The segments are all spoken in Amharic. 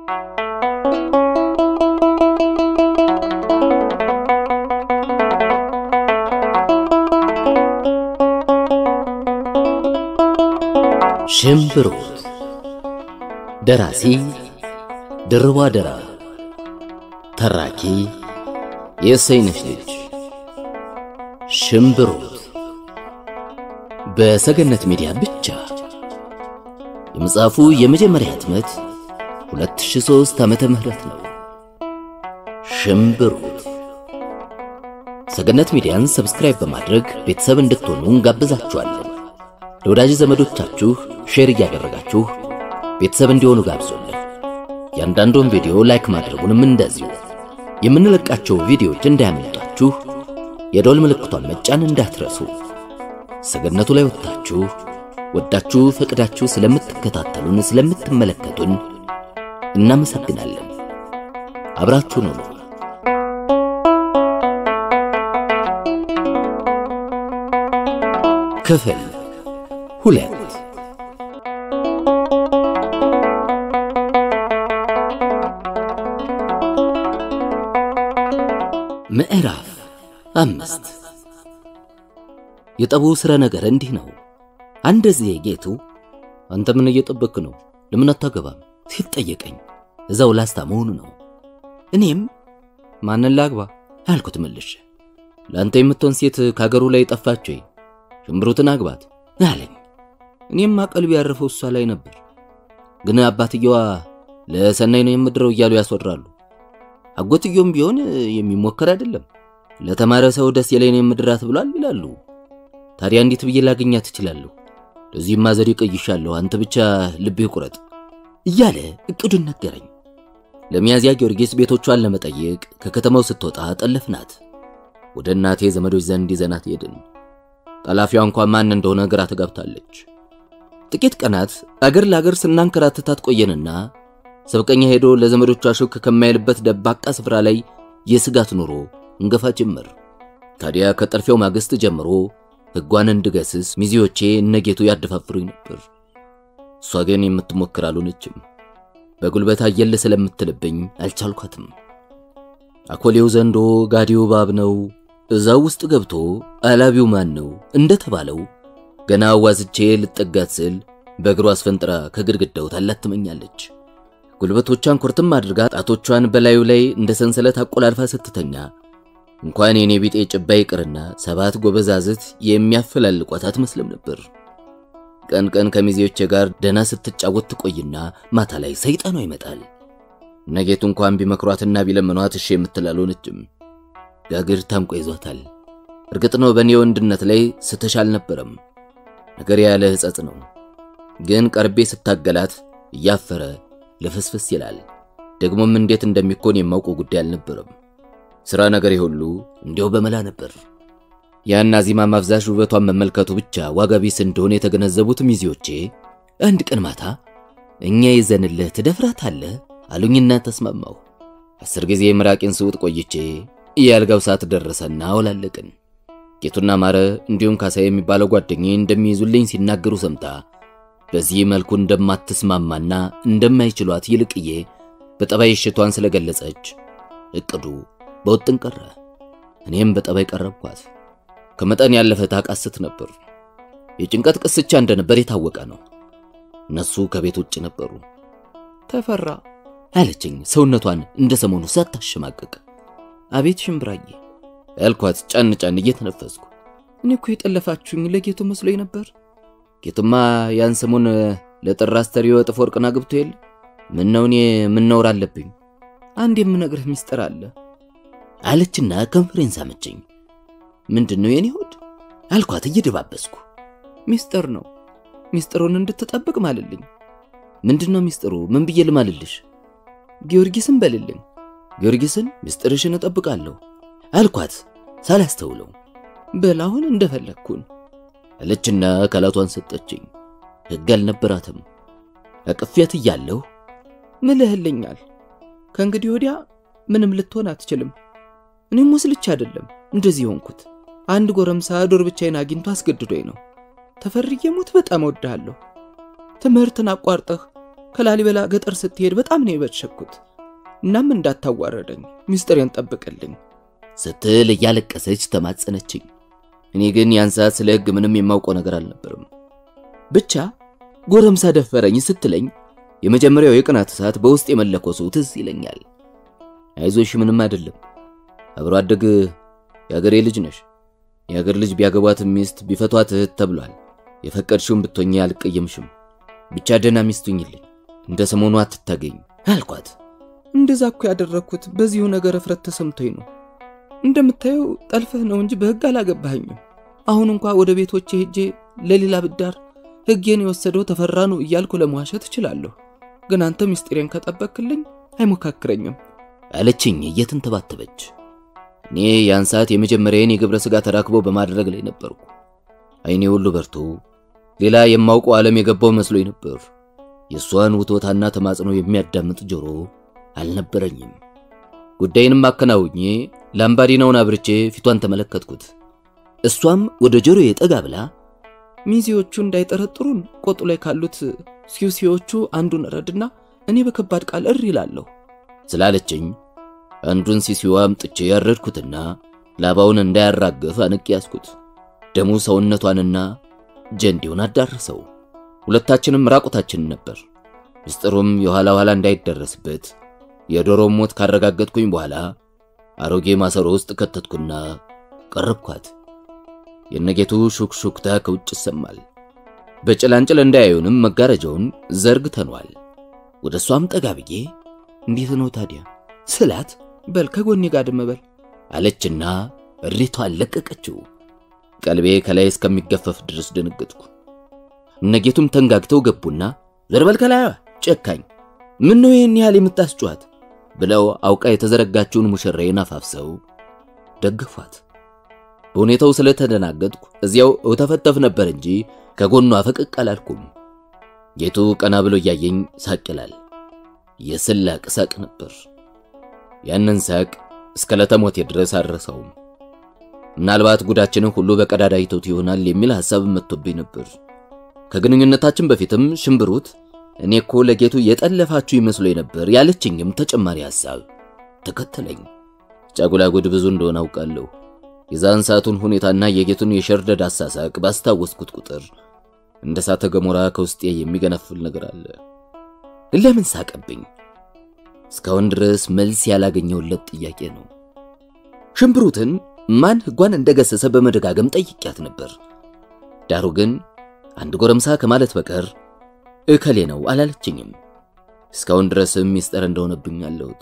ሽምብሮት ደራሲ ድርቧ ደራ ተራኪ የእሰይነሽ ልጅ ሽምብሮት በሰገነት ሚዲያ ብቻ የመጽሐፉ የመጀመሪያ ህትመት 2003 ዓመተ ምህረት ነው። ሽምብሮት ሰገነት ሚዲያን ሰብስክራይብ በማድረግ ቤተሰብ እንድትሆኑ እንጋብዛችኋለን። ለወዳጅ ዘመዶቻችሁ ሼር እያደረጋችሁ ቤተሰብ እንዲሆኑ ጋብዞልን። ያንዳንዱን ቪዲዮ ላይክ ማድረጉንም እንደዚሁ። የምንለቃቸው ቪዲዮዎች እንዳያመልጣችሁ የደወል ምልክቷን መጫን እንዳትረሱ። ሰገነቱ ላይ ወጥታችሁ ወዳችሁ ፈቅዳችሁ ስለምትከታተሉን ስለምትመለከቱን እናመሰግናለን። አብራችሁን ሁኑ። ክፍል ሁለት ምዕራፍ አምስት የጠቡ ስረ ነገር እንዲህ ነው። አንድ ጊዜ ጌቱ አንተ ምን እየጠበክ ነው? ለምን አታገባም? ሲል ጠየቀኝ። እዛው ላስታ መሆኑ ነው። እኔም ማንን ላግባ አልኩት መልሼ። ለአንተ የምትሆን ሴት ከሀገሩ ላይ ጠፋች ወይ? ሽምብሮትን አግባት አለኝ። እኔም ቀልቤ ያረፈው እሷ ላይ ነበር። ግን አባትየዋ ለሰናይ ነው የምድረው እያሉ ያስወራሉ። አጎትየውም ቢሆን የሚሞከር አይደለም። ለተማረ ሰው ደስ የለኝ የምድራት ብሏል ይላሉ። ታዲያ እንዴት ብዬ ላገኛት እችላለሁ? ለዚህማ ዘዴ ቀይሻለሁ። አንተ ብቻ ልብህ ቁረጥ እያለ እቅዱን ነገረኝ። ለሚያዝያ ጊዮርጊስ ቤቶቿን ለመጠየቅ ከከተማው ስትወጣ ጠለፍናት። ወደ እናቴ ዘመዶች ዘንድ ይዘናት ሄድን። ጠላፊዋ እንኳን ማን እንደሆነ ግራ ተጋብታለች። ጥቂት ቀናት አገር ለአገር ስናንከራትታት ቆየንና ሰብቀኛ ሄዶ ለዘመዶቿ ሹክ ከማይልበት ደባቃ ስፍራ ላይ የስጋት ኑሮ እንገፋ ጀመር። ታዲያ ከጠልፊያው ማግስት ጀምሮ ሕጓን እንድገስስ ሚዜዎቼ እነጌቱ ያደፋፍሩኝ ነበር። እሷ ግን የምትሞክር አልሆነችም። በጉልበት አየለ ስለምትልብኝ አልቻልኳትም። አኮሌው ዘንዶ ጋዲው እባብ ነው፣ እዛው ውስጥ ገብቶ አላቢው ማን ነው እንደተባለው ገና አዋዝቼ ልጠጋት ስል በእግሯ አስፈንጥራ ከግድግዳው ታላትመኛለች። ጉልበቶቿን ኩርትም አድርጋ ጣቶቿን በላዩ ላይ እንደ ሰንሰለት አቆላልፋ ስትተኛ እንኳን የኔ ቢጤ ጭባ ይቅርና ሰባት ጎበዛዝት የሚያፈላልቋት አትመስልም ነበር። ቀን ቀን ከሚዜዎቼ ጋር ደና ስትጫወት ትቆይና ማታ ላይ ሰይጣኗ ይመጣል። ነጌቱ እንኳን ቢመክሯትና ቢለምኗት እሺ የምትል አልሆነችም። ጋግር ታንቆ ይዟታል። እርግጥ ነው በእኔ ወንድነት ላይ ስተሽ አልነበረም። ነገር ያለ ሕጸጽ ነው። ግን ቀርቤ ስታገላት እያፈረ ለፍስፍስ ይላል። ደግሞም እንዴት እንደሚኮን የማውቀው ጉዳይ አልነበረም። ሥራ ነገሬ ሁሉ እንዲያው በመላ ነበር። ያን አዚማ ማፍዛሽ ውበቷን መመልከቱ ብቻ ዋጋ ቢስ እንደሆነ የተገነዘቡት ሚዜዎቼ አንድ ቀን ማታ እኛ ይዘንልህ ትደፍራታለህ አሉኝና ተስማማሁ። አስር ጊዜ ምራቄን ስውጥ ቆይቼ የአልጋው ሰዓት ደረሰና አወላለቅን። ጌቱና ማረ እንዲሁም ካሳ የሚባለው ጓደኛዬ እንደሚይዙልኝ ሲናገሩ ሰምታ በዚህ መልኩ እንደማትስማማና እንደማይችሏት ይልቅዬ በጠባይ እሽቷን ስለገለጸች እቅዱ በውጥን ቀረ። እኔም በጠባይ ቀረብኳት። ከመጠን ያለፈ ታቃስት ነበር። የጭንቀት ቅስቻ እንደነበር የታወቀ ነው። እነሱ ከቤት ውጭ ነበሩ። ተፈራ አለችኝ ሰውነቷን እንደ ሰሞኑ ሳታሸማቀቅ። አቤት ሽምብራዬ ያልኳት ጫን ጫን እየተነፈስኩ። እኔ እኮ የጠለፋችሁኝ ለጌቱ መስሎኝ ነበር። ጌቱማ ያን ሰሞን ለጥራ አስተሪዮ እጥፍ ወርቅና ግብቶ የለ ምን ነው እኔ ምን ነውር አለብኝ? አንድ የምነግርህ ሚስጥር አለ አለችና ከንፈሬን ሳመችኝ። ምንድን ነው የኔ ሆድ አልኳት እየደባበስኩ። ሚስጥር ነው ሚስጥሩን እንድትጠብቅ ማልልኝ። ምንድን ነው ሚስጥሩ? ምን ብዬ ልማልልሽ? ጊዮርጊስን በልልኝ። ጊዮርጊስን ሚስጥርሽን እጠብቃለሁ አልኳት ሳላስተውለው። በላሁን እንደፈለግኩን አለችና አካላቷን ሰጠችኝ። ሕግ አልነበራትም። አቅፊያት እያለሁ ምልህልኛል፣ ከእንግዲህ ወዲያ ምንም ልትሆን አትችልም። እኔም ወስልቻ አይደለም እንደዚህ ሆንኩት። አንድ ጎረምሳ ዶር ብቻዬን አግኝቶ አስገድዶኝ ነው። ተፈርዬ ሞት በጣም እወድሃለሁ። ትምህርትን አቋርጠህ ከላሊበላ ገጠር ስትሄድ በጣም ነው የበሸኩት። እናም እንዳታዋረደኝ ሚስጥሬን ጠብቅልኝ ስትል እያለቀሰች ተማጸነችኝ። እኔ ግን ያን ሰዓት ስለ ሕግ ምንም የማውቀው ነገር አልነበርም። ብቻ ጎረምሳ ደፈረኝ ስትለኝ የመጀመሪያው የቅናት እሳት በውስጥ የመለኮሱ ትዝ ይለኛል። አይዞሽ ምንም አይደለም፣ አብሮ አደግ የአገሬ ልጅ ነሽ። የአገር ልጅ ቢያገቧት ሚስት ቢፈቷት እህት ተብሏል። የፈቀድሽውን ብትሆኚ አልቀየምሽም። ብቻ ደህና ሚስት ሁኚልኝ፣ እንደ ሰሞኑ አትታገኝ አልኳት። እንደዛ እኮ ያደረግኩት በዚሁ ነገር እፍረት ተሰምቶኝ ነው። እንደምታየው ጠልፈህ ነው እንጂ በሕግ አላገባኸኝም። አሁን እንኳ ወደ ቤቶቼ ሄጄ ለሌላ ብዳር ሕጌን የወሰደው ተፈራ ነው እያልኩ ለመዋሸት እችላለሁ። ግን አንተ ምስጢሬን ከጠበቅክልኝ አይሞካክረኝም አለችኝ እየተንተባተበች። እኔ ያን ሰዓት የመጀመሪያዬን የግብረ ሥጋ ተራክቦ በማድረግ ላይ ነበርኩ። አይኔ ሁሉ በርቶ ሌላ የማውቀው ዓለም የገባው መስሎኝ ነበር። የእሷን ውትወታና ተማጽኖ የሚያዳምጥ ጆሮ አልነበረኝም። ጉዳይንም አከናውኜ ላምባዲናውን አብርቼ ፊቷን ተመለከትኩት። እሷም ወደ ጆሮዬ ጠጋ ብላ ሚዜዎቹ እንዳይጠረጥሩን ቆጡ ላይ ካሉት ሲውሲዎቹ አንዱን ረድና እኔ በከባድ ቃል እሪ ይላለሁ ስላለችኝ አንዱን ሲሲዋ አምጥቼ ያረድኩትና ላባውን እንዳያራግፍ አንቄ ያዝኩት። ደሙ ሰውነቷንና ጀንዴውን አዳረሰው። ሁለታችንም ራቁታችንን ነበር። ምስጢሩም የኋላ ኋላ እንዳይደረስበት የዶሮ ሞት ካረጋገጥኩኝ በኋላ አሮጌ ማሰሮ ውስጥ ከተትኩና ቀረብኳት። የነጌቱ ሹክሹክታ ከውጭ ይሰማል። በጭላንጭል እንዳያዩንም መጋረጃውን ዘርግተኗል። ወደ እሷም ጠጋ ብዬ እንዴት ነው ታዲያ ስላት በል ከጎኔ ጋር ድም በል አለችና እሪቷን ለቀቀችው። ቀልቤ ከላይ እስከሚገፈፍ ድረስ ደነገጥኩ። እነጌቱም ተንጋግተው ገቡና ዘርበል ከላይዋ ጨካኝ፣ ምን ነው ይህን ያህል የምታስጨዋት ብለው አውቃ የተዘረጋችውን ሙሽራዬን አፋፍሰው ደግፏት። በሁኔታው ስለተደናገጥኩ እዚያው እተፈተፍ ነበር እንጂ ከጎኗ ፈቀቅ አላልኩም። ጌቱ ቀና ብሎ እያየኝ ሳቅ ይላል። የስላቅ ሳቅ ነበር። ያንን ሳቅ እስከ ለተሞቴ ድረስ አልረሳውም። ምናልባት ጉዳችንን ሁሉ በቀዳዳ ይተውት ይሆናል የሚል ሐሳብ መጥቶብኝ ነበር። ከግንኙነታችን በፊትም ሽምብሩት እኔ እኮ ለጌቱ የጠለፋችሁ ይመስሎኝ ነበር ያለችኝም ተጨማሪ ሐሳብ ተከተለኝ። ጫጉላ ጉድ ብዙ እንደሆነ አውቃለሁ። የዛን ሰዓቱን ሁኔታና የጌቱን የሸርደድ አሳሳቅ ባስታወስኩት ቁጥር እንደ እሳተ ገሞራ ከውስጤ የሚገነፍል ነገር አለ። ለምን ሳቀብኝ? እስካሁን ድረስ መልስ ያላገኘውለት ጥያቄ ነው። ሽምብሩትን ማን ሕጓን እንደገሰሰ በመደጋገም ጠይቂያት ነበር። ዳሩ ግን አንድ ጎረምሳ ከማለት በቀር እከሌ ነው አላለችኝም። እስካሁን ድረስም ሚስጥር እንደሆነብኝ አለሁት።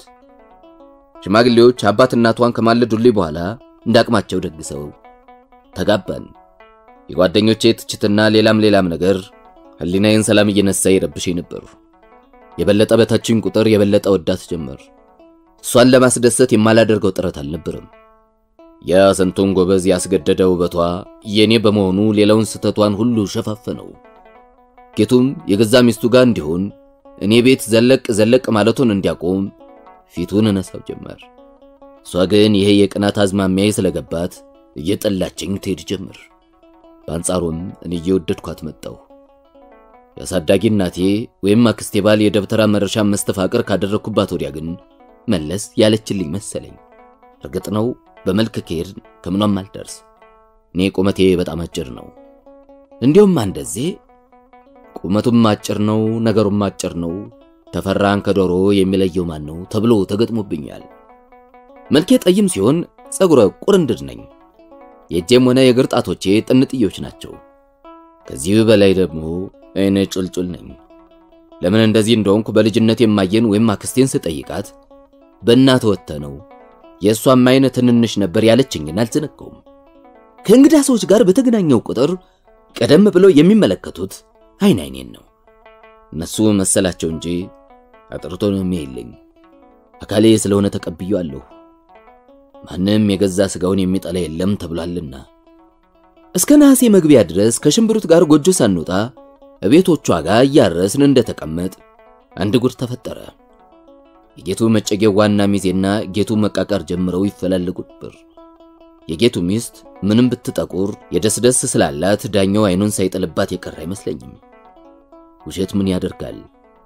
ሽማግሌዎች አባት እናቷን ከማለዱልኝ በኋላ እንዳቅማቸው ደግሰው ተጋባን። የጓደኞቼ ትችትና ሌላም ሌላም ነገር ሕሊናዬን ሰላም እየነሳ ይረብሸኝ ነበር። የበለጠ በታችኝ ቁጥር የበለጠ ወዳት ጀመር። እሷን ለማስደሰት የማላደርገው ጥረት አልነበረም። ያ ስንቱን ጎበዝ ያስገደደ ውበቷ የኔ በመሆኑ ሌላውን ስተቷን ሁሉ ሸፋፈነው። ጌቱም የገዛ ሚስቱ ጋር እንዲሆን እኔ ቤት ዘለቅ ዘለቅ ማለቱን እንዲያቆም ፊቱን እነሳው ጀመር። እሷ ግን ይሄ የቅናት አዝማሚያዬ ስለገባት እየጠላችኝ ትሄድ ጀመር። በአንጻሩም እኔ እየወደድኳት መጣሁ። የአሳዳጊ እናቴ ወይም አክስቴ ባል የደብተራ መረሻ መስተፋቅር ካደረግኩባት ወዲያ ግን መለስ ያለችልኝ መሰለኝ። እርግጥ ነው በመልክ ከሄድ ከምኗም አልደርስ። እኔ ቁመቴ በጣም አጭር ነው። እንዲሁም አንደዜ ቁመቱም አጭር ነው፣ ነገሩም አጭር ነው፣ ተፈራን ከዶሮ የሚለየው ማን ነው ተብሎ ተገጥሞብኛል። መልኬ ጠይም ሲሆን ጸጉረ ቁርንድድ ነኝ። የእጄም ሆነ የእግር ጣቶቼ ጥንጥዮች ናቸው። ከዚህ በላይ ደግሞ አይነ ጩልጩል ነኝ። ለምን እንደዚህ እንደሆንኩ በልጅነት የማየን ወይም አክስቴን ስጠይቃት በእናት ወጥተ ነው የእሷም አይነ ትንንሽ ነበር ያለችኝን አልዘነጋውም። ከእንግዳ ሰዎች ጋር በተገናኘው ቁጥር ቀደም ብለው የሚመለከቱት አይን አይኔን ነው። እነሱ መሰላቸው እንጂ አጥርቶ ነው የሚያይልኝ። አካሌ ስለሆነ ተቀብዬዋለሁ። ማንም የገዛ ስጋውን የሚጠላ የለም ተብሏልና። እስከ ነሐሴ መግቢያ ድረስ ከሽምብሩት ጋር ጎጆ ሳንወጣ እቤቶቿ ጋር እያረስን እንደተቀመጥ አንድ ጉድ ተፈጠረ። የጌቱ መጨጌው ዋና ሚዜና ጌቱ መቃቀር ጀምረው ይፈላለጉ ነበር። የጌቱ ሚስት ምንም ብትጠቁር የደስደስ ስላላት ዳኛው አይኑን ሳይጥልባት የቀረ አይመስለኝም። ውሸት ምን ያደርጋል?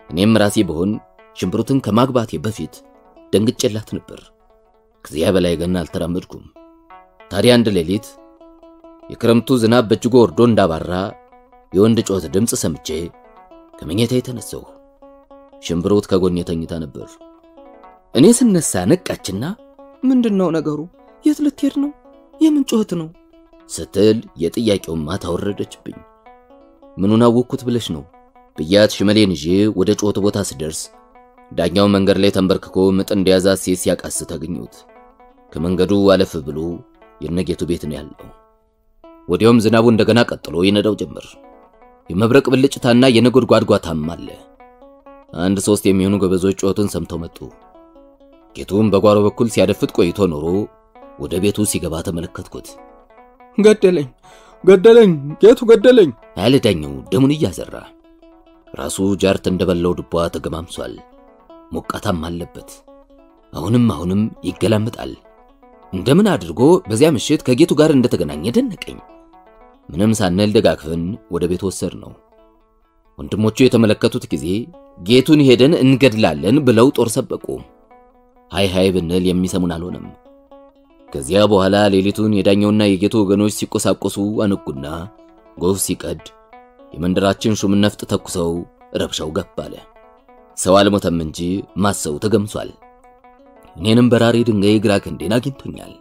እኔም ራሴ ብሆን ሽምብሩትን ከማግባቴ በፊት ደንግጬላት ነበር። ከዚያ በላይ ግን አልተራመድኩም። ታዲያ አንድ ሌሊት የክረምቱ ዝናብ በእጅጉ ወርዶ እንዳባራ የወንድ ጮት ድምፅ ሰምቼ ከመኝታ የተነሳሁ። ሽምብሩት ከጎኔ ተኝታ ነበር። እኔ ስነሳ ነቃችና ምንድን ነው ነገሩ? የት ልትሄድ ነው? የምን ጩኸት ነው? ስትል የጥያቄውን ማታ ወረደችብኝ። ምኑን አወቅኩት ብለሽ ነው ብያት ሽመሌን ይዤ ወደ ጩኸቱ ቦታ ስደርስ ዳኛው መንገድ ላይ ተንበርክኮ ምጥ እንደያዛት ሴት ሲያቃስት አገኘሁት። ከመንገዱ አለፍ ብሎ የነጌቱ ቤት ነው ያለው። ወዲያውም ዝናቡ እንደገና ቀጥሎ ይነዳው ጀመር። የመብረቅ ብልጭታና የነጎድጓድ ጓታም አለ። አንድ ሶስት የሚሆኑ ገበዞች ጩኸቱን ሰምተው መጡ። ጌቱም በጓሮ በኩል ሲያደፍጥ ቆይቶ ኖሮ ወደ ቤቱ ሲገባ ተመለከትኩት። ገደለኝ፣ ገደለኝ፣ ጌቱ ገደለኝ ያለ ዳኛው ደሙን እያዘራ ራሱ ጃርት እንደበላው ድቧ ተገማምሷል። ሞቃታም አለበት። አሁንም አሁንም ይገላምጣል። እንደምን አድርጎ በዚያ ምሽት ከጌቱ ጋር እንደተገናኘ ደነቀኝ። ምንም ሳንል ደጋግፈን ወደ ቤት ወሰድ ነው። ወንድሞቹ የተመለከቱት ጊዜ ጌቱን ሄደን እንገድላለን ብለው ጦር ሰበቁ። ሃይ ሃይ ብንል የሚሰሙን አልሆነም። ከዚያ በኋላ ሌሊቱን የዳኛውና የጌቱ ወገኖች ሲቆሳቆሱ አነጉና ጎፍ ሲቀድ የመንደራችን ሹም ነፍጥ ተኩሰው ረብሻው ገብ አለ። ሰው አልሞተም እንጂ ማሰው ተገምሷል። እኔንም በራሪ ድንጋይ ግራ ክንዴን አግኝቶኛል።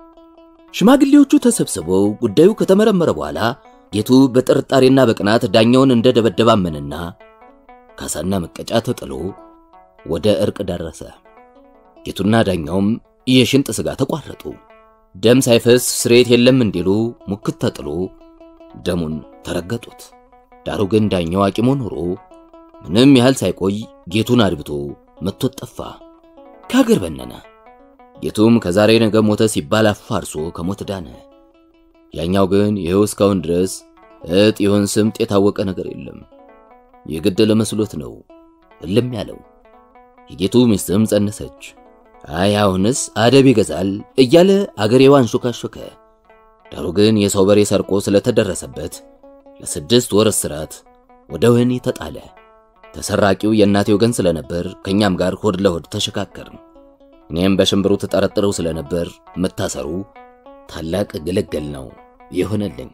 ሽማግሌዎቹ ተሰብስበው ጉዳዩ ከተመረመረ በኋላ ጌቱ በጥርጣሬና በቅናት ዳኛውን እንደደበደበ አመንና ካሳና መቀጫ ተጥሎ ወደ እርቅ ደረሰ። ጌቱና ዳኛውም የሽንጥ ሥጋ ተቋረጡ። ደም ሳይፈስ ስሬት የለም እንዲሉ ሙክት ተጥሎ ደሙን ተረገጡት። ዳሩ ግን ዳኛው አቂሞ ኖሮ ምንም ያህል ሳይቆይ ጌቱን አድብቶ መቶት ጠፋ፣ ከሀገር በነነ። ጌቱም ከዛሬ ነገ ሞተ ሲባል አፋርሶ ከሞት ዳነ። ያኛው ግን ይኸው እስካሁን ድረስ እጥ ይሆን ስምጥ የታወቀ ነገር የለም። የገደለ መስሎት ነው እልም ያለው። የጌቱ ሚስትም ጸነሰች። አይ አሁንስ አደብ ይገዛል እያለ አገሬዋ አንሾካሾከ። ዳሩ ግን የሰው በሬ ሰርቆ ስለተደረሰበት ለስድስት ወር እስራት ወደ ወህኒ ተጣለ። ተሰራቂው የእናቴ ወገን ስለነበር ከኛም ጋር ሆድ ለሆድ ተሸካከርን። እኔም በሽምብሩ ተጠረጥረው ስለነበር መታሰሩ ታላቅ ግልግል ነው የሆነልኝ።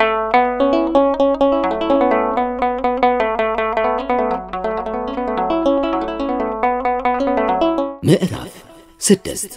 ምዕራፍ ስድስት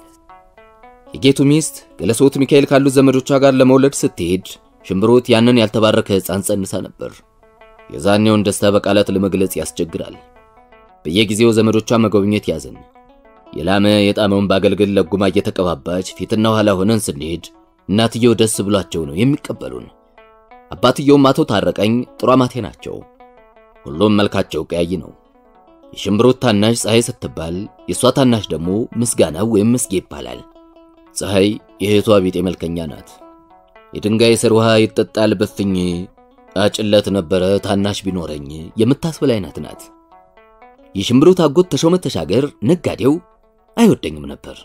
የጌቱ ሚስት ገለሶት ሚካኤል ካሉት ዘመዶቿ ጋር ለመውለድ ስትሄድ ሽምብሮት ያንን ያልተባረከ ሕፃን ጸንሳ ነበር። የዛኔውን ደስታ በቃላት ለመግለጽ ያስቸግራል። በየጊዜው ዘመዶቿ መጎብኘት ያዘን። የላመ የጣመውን ባገልግል ለጉማ እየተቀባባች ፊትና ኋላ ሆነን ስንሄድ እናትየው ደስ ብሏቸው ነው የሚቀበሉን። አባትየውም አቶ ታረቀኝ ጥሩ አማቴ ናቸው። ሁሉም መልካቸው ቀያይ ነው። የሽምብሮት ታናሽ ፀሐይ ስትባል የእሷ ታናሽ ደግሞ ምስጋናው ወይም ምስጌ ይባላል። ፀሐይ የእህቷ ቢጤ መልከኛ ናት። የድንጋይ ስር ውሃ ይጠጣል በፍኝ አጭለት ነበረ ታናሽ ቢኖረኝ የምታስብል አይነት ናት። የሽምብሮት አጎት ተሾመ ተሻገር ነጋዴው አይወደኝም ነበር።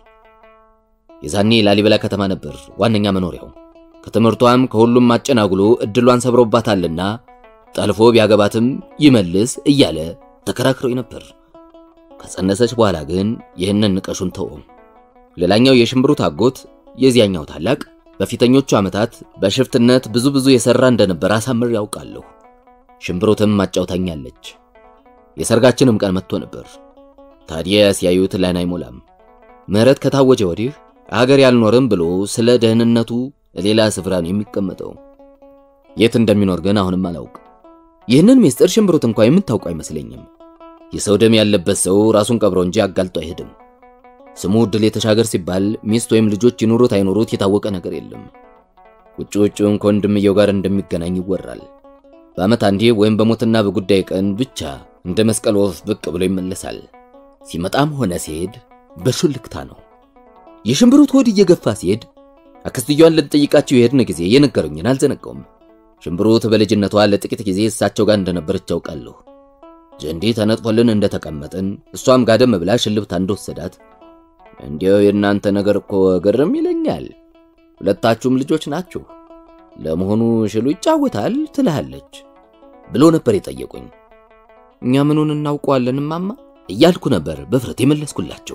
የዛኔ ላሊበላ ከተማ ነበር ዋነኛ መኖሪያው። ከትምህርቷም ከሁሉም አጨናጉሎ እድሏን ሰብሮባታልና ጠልፎ ቢያገባትም ይመልስ እያለ ተከራክሮኝ ነበር። ከጸነሰች በኋላ ግን ይህንን ንቀሹን ተወ። ሌላኛው የሽምብሩት አጎት የዚያኛው ታላቅ በፊተኞቹ ዓመታት በሽፍትነት ብዙ ብዙ የሰራ እንደነበር አሳምር ያውቃለሁ። ሽምብሩትም ማጫውታኛለች። የሰርጋችንም ቀን መጥቶ ነበር። ታዲያ ሲያዩት ላይን አይሞላም። ምህረት ከታወጀ ወዲህ አገር ያልኖርም ብሎ ስለ ደህንነቱ ሌላ ስፍራ ነው የሚቀመጠው። የት እንደሚኖር ግን አሁንም አላውቅ። ይህንን ሚስጥር ሽምብሩት እንኳ የምታውቁ አይመስለኝም። የሰው ደም ያለበት ሰው ራሱን ቀብሮ እንጂ አጋልጦ አይሄድም። ስሙ ድል የተሻገር ሲባል ሚስት ወይም ልጆች ይኑሩት አይኑሩት የታወቀ ነገር የለም። ውጭ ውጭውን ከወንድምየው ጋር እንደሚገናኝ ይወራል። በዓመት አንዴ ወይም በሞትና በጉዳይ ቀን ብቻ እንደ መስቀል ወፍ ብቅ ብሎ ይመለሳል። ሲመጣም ሆነ ሲሄድ በሹልክታ ነው። የሽምብሩት ሆድ እየገፋ ሲሄድ አክስትየዋን ልንጠይቃቸው የሄድን ጊዜ የነገሩኝን አልዘነጋውም። ሽምብሩት በልጅነቷ ለጥቂት ጊዜ እሳቸው ጋር እንደነበረች ያውቃለሁ። ጀንዴ ተነጥፎልን እንደተቀመጥን እሷም ጋደም ብላ ሽልብታ እንደወሰዳት እንዲያው የእናንተ ነገር እኮ ግርም ይለኛል። ሁለታችሁም ልጆች ናችሁ። ለመሆኑ ሽሉ ይጫወታል ትልሃለች ብሎ ነበር የጠየቁኝ። እኛ ምኑን እናውቀዋለን እማማ እያልኩ ነበር በፍረት የመለስኩላቸው።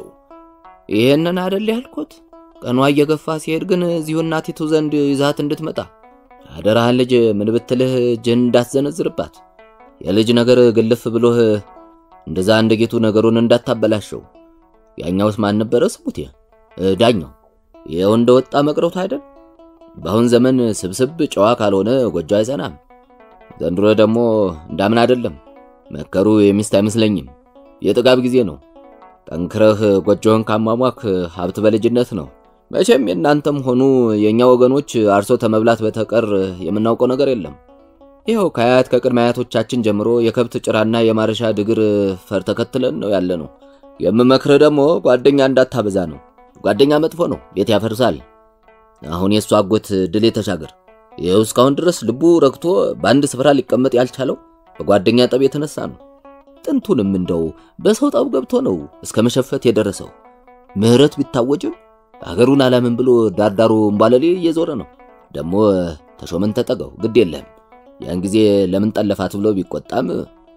ይሄንን አይደል ያልኩት። ቀኗ እየገፋ ሲሄድ ግን እዚሁ እናቲቱ ዘንድ ይዛት እንድትመጣ አደራህን ልጅ ምን ብትልህ እጅህን እንዳትዘነዝርባት። የልጅ ነገር ግልፍ ብሎህ እንደዛ እንደ ጌቱ ነገሩን እንዳታበላሸው። ያኛውስ ማን ነበረ ስሙት? ዳኛው ይኸው እንደወጣ መቅረቱ አይደል? በአሁን ዘመን ስብስብ ጨዋ ካልሆነ ጎጆ አይጸናም። ዘንድሮ ደግሞ እንዳምን አይደለም። መከሩ የሚስት አይመስለኝም። የጥጋብ ጊዜ ነው። ጠንክረህ ጎጆህን ካሟሟክ ሀብት በልጅነት ነው። መቼም የእናንተም ሆኑ የእኛ ወገኖች አርሶ ተመብላት በተቀር የምናውቀው ነገር የለም። ይኸው ከአያት ከቅድመ አያቶቻችን ጀምሮ የከብት ጭራና የማረሻ ድግር ፈር ተከትለን ነው ያለ ነው። የምመክርህ ደግሞ ጓደኛ እንዳታበዛ ነው። ጓደኛ መጥፎ ነው፣ ቤት ያፈርሳል። አሁን የእሱ አጎት ድሌ ተሻገር ይኸው እስካሁን ድረስ ልቡ ረግቶ በአንድ ስፍራ ሊቀመጥ ያልቻለው በጓደኛ ጠብ የተነሳ ነው። ጥንቱንም እንደው በሰው ጠብ ገብቶ ነው እስከ መሸፈት የደረሰው። ምህረት ቢታወጅም አገሩን አላምን ብሎ ዳርዳሩ እምባለሌ እየዞረ ነው። ደግሞ ተሾመን ተጠገው ግድ የለህም ያን ጊዜ ለምን ጠለፋት ብሎ ቢቆጣም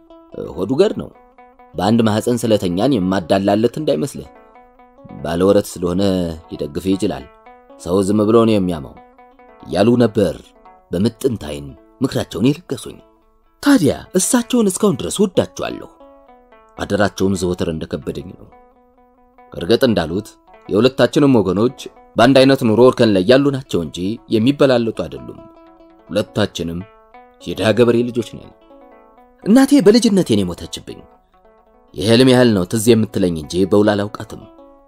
ሆዱ ገር ነው። በአንድ ማህፀን ስለተኛን የማዳላለት እንዳይመስልህ። ባለወረት ስለሆነ ሊደግፍህ ይችላል። ሰው ዝም ብሎ ነው የሚያማው እያሉ ነበር በምጥንት ዓይን ምክራቸውን የለገሱኝ። ታዲያ እሳቸውን እስካሁን ድረስ ወዳቸዋለሁ። አደራቸውም ዘወትር እንደከበደኝ ነው። እርግጥ እንዳሉት የሁለታችንም ወገኖች በአንድ አይነት ኑሮ እርከን ላይ ያሉ ናቸው እንጂ የሚበላለጡ አይደሉም። ሁለታችንም የድሃ ገበሬ ልጆች ነን። እናቴ በልጅነቴ ነው የሞተችብኝ። የህልም ያህል ነው ትዝ የምትለኝ እንጂ በውል አላውቃትም።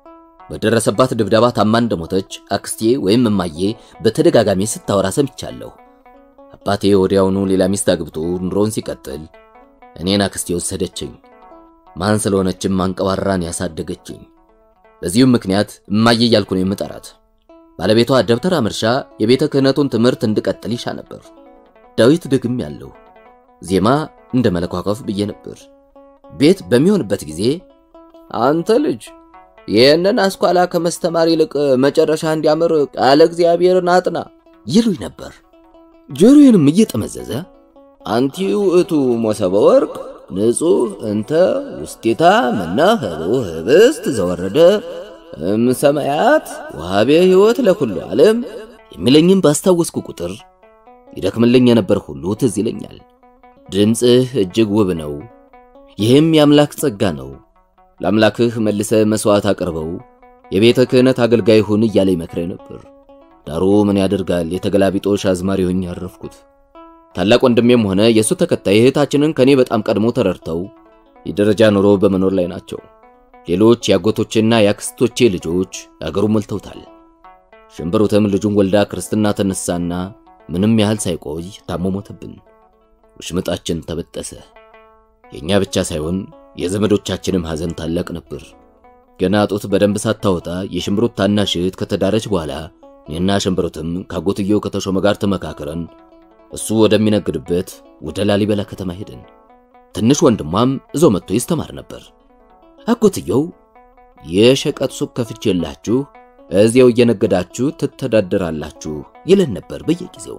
በደረሰባት ድብደባ ታማ እንደሞተች አክስቴ ወይም እማዬ በተደጋጋሚ ስታወራ ሰምቻለሁ። አባቴ ወዲያውኑ ሌላ ሚስት አግብቶ ኑሮውን ሲቀጥል እኔን አክስቴ ወሰደችኝ። ማን ስለሆነችም አንቀባራን ያሳደገችኝ። በዚሁም ምክንያት እማዬ እያልኩ ነው የምጠራት። ባለቤቷ ደብተራ መርሻ የቤተ ክህነቱን ትምህርት እንድቀጥል ይሻ ነበር። ዳዊት ደግም ያለው ዜማ እንደ መለኳኳፍ ብዬ ነበር። ቤት በሚሆንበት ጊዜ አንተ ልጅ ይህንን አስኳላ ከመስተማር ይልቅ መጨረሻ እንዲያምር ቃለ እግዚአብሔርን አጥና ይሉኝ ነበር። ጆሮዬንም እየጠመዘዘ አንቲ ውእቱ ሞሰበ ወርቅ ንጹሕ እንተ ውስቴታ መና ህቦ ህብስት ዘወረደ እምሰማያት ወሃቤ ሕይወት ለኩሉ ዓለም የሚለኝም ባስታወስኩ ቁጥር ይደክምልኝ የነበር ሁሉ ትዝ ይለኛል። ድምፅህ እጅግ ውብ ነው፣ ይህም የአምላክ ጸጋ ነው። ለአምላክህ መልሰ መሥዋዕት አቅርበው የቤተ ክህነት አገልጋይ ሁን እያለ ይመክረኝ ነበር። ዳሩ ምን ያደርጋል የተገላቢጦሽ አዝማሪ ሆኜ ያረፍኩት። ታላቅ ወንድሜም ሆነ የእሱ ተከታይ እህታችንን ከኔ በጣም ቀድሞ ተረድተው የደረጃ ኑሮ በመኖር ላይ ናቸው። ሌሎች የአጎቶቼና የአክስቶቼ ልጆች አገሩ ሞልተውታል። ሽንብሩትም ልጁን ወልዳ ክርስትና ተነሳና ምንም ያህል ሳይቆይ ታሞ ሞተብን። ውሽምጣችን ተበጠሰ። የእኛ ብቻ ሳይሆን የዘመዶቻችንም ሐዘን ታላቅ ነበር። ገና ጡት በደንብ ሳታወጣ የሽንብሩት ታናሽ እህት ከተዳረች በኋላ እኔና ሽንብሩትም ካጎትየው ከተሾመ ጋር ተመካከረን እሱ ወደሚነግድበት ወደ ላሊበላ ከተማ ሄደን፣ ትንሽ ወንድሟም እዛው መጥቶ ይስተማር ነበር። አጎትየው የሸቀጥ ሱቅ ከፍቼላችሁ እዚያው እየነገዳችሁ ትተዳደራላችሁ ይለን ነበር በየጊዜው።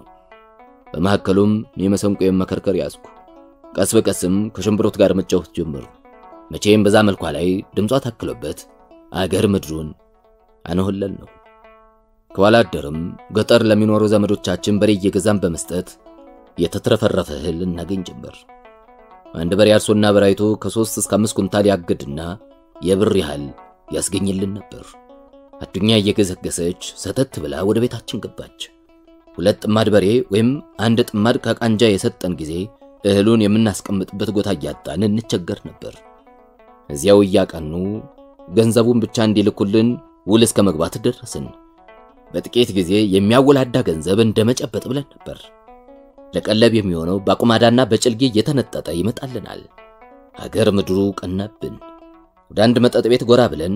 በመካከሉም የመሰንቆዬን መከርከር ያዝኩ። ቀስ በቀስም ከሽንብሮት ጋር መጫወት ጀመሩ። መቼም በዛ መልኳ ላይ ድምጿ ታክሎበት አገር ምድሩን አነሆለል ነው። ከኋላ አደርም ገጠር ለሚኖሩ ዘመዶቻችን በሬ እየገዛን በመስጠት የተትረፈረፈ እህል እናገኝ ጀመር። አንድ በሬ አርሶና በራይቶ ከሶስት እስከ አምስት ኩንታል ያግድና የብር ያህል ያስገኝልን ነበር። አዱኛ እየገሰገሰች ሰተት ብላ ወደ ቤታችን ገባች። ሁለት ጥማድ በሬ ወይም አንድ ጥማድ ከቃንጃ የሰጠን ጊዜ እህሉን የምናስቀምጥበት ቦታ እያጣን እንቸገር ነበር። እዚያው እያቀኑ ገንዘቡን ብቻ እንዲልኩልን ውል እስከ መግባት ደረስን። በጥቂት ጊዜ የሚያወላዳ ገንዘብ እንደመጨበጥ ብለን ነበር። ለቀለብ የሚሆነው በአቁማዳና በጭልጌ እየተነጠጠ ይመጣልናል። አገር ምድሩ ቀናብን። ወደ አንድ መጠጥ ቤት ጎራ ብለን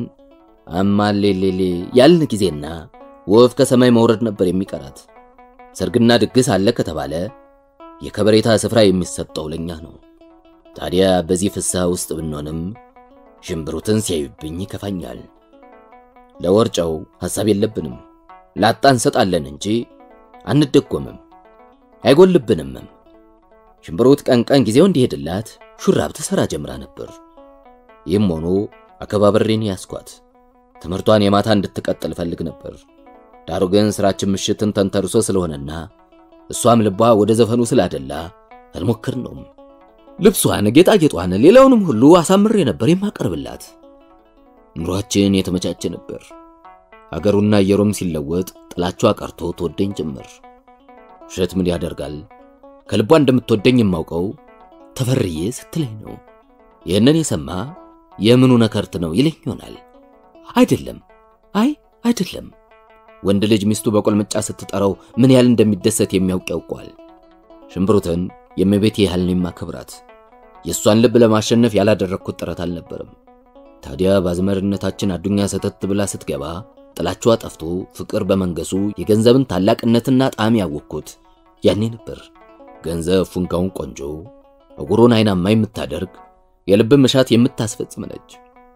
አማሌሌሌ ያልን ጊዜና ወፍ ከሰማይ መውረድ ነበር የሚቀራት። ሰርግና ድግስ አለ ከተባለ የከበሬታ ስፍራ የሚሰጠው ለኛ ነው። ታዲያ በዚህ ፍስሐ ውስጥ ብንሆንም ሽንብሩትን ሲያዩብኝ ይከፋኛል። ለወርጨው ሐሳብ የለብንም። ላጣ እንሰጣለን እንጂ አንደጎምም፣ አይጎልብንምም። ሽንብሩት ቀን ቀን ጊዜው እንዲሄድላት ሹራብ ትሰራ ጀምራ ነበር። ይህም ሆኖ አከባበሬን ያስኳት ትምህርቷን የማታ እንድትቀጥል ፈልግ ነበር። ዳሩ ግን ስራችን ምሽትን ተንተርሶ ስለሆነና እሷም ልቧ ወደ ዘፈኑ ስላደላ አልሞክርነውም። ልብሷን፣ ጌጣጌጧን፣ ሌላውንም ሁሉ አሳምሬ ነበር የማቀርብላት። ኑሯችን የተመቻቸ ነበር። አገሩና አየሩም ሲለወጥ ጥላቿ ቀርቶ ትወደኝ ጀመር። ውሸት ምን ያደርጋል፣ ከልቧ እንደምትወደኝ የማውቀው ተፈርዬ ስትለኝ ነው። ይህንን የሰማ የምኑ ነከርት ነው ይለኝ ይሆናል። አይደለም፣ አይ አይደለም። ወንድ ልጅ ሚስቱ በቆልምጫ ስትጠራው ምን ያህል እንደሚደሰት የሚያውቅ ያውቀዋል። ሽምብሩትን የእመቤቴ ያህል ነው የማከብራት። የእሷን ልብ ለማሸነፍ ያላደረግኩት ጥረት አልነበረም። ታዲያ በአዝመርነታችን አዱኛ ሰተት ብላ ስትገባ ጥላቿ ጠፍቶ ፍቅር በመንገሱ የገንዘብን ታላቅነትና ጣዕም ያወቅኩት ያኔ ነበር። ገንዘብ ፉንጋውን ቆንጆ እጉሩን አይናማ የምታደርግ የልብ መሻት የምታስፈጽም ነች።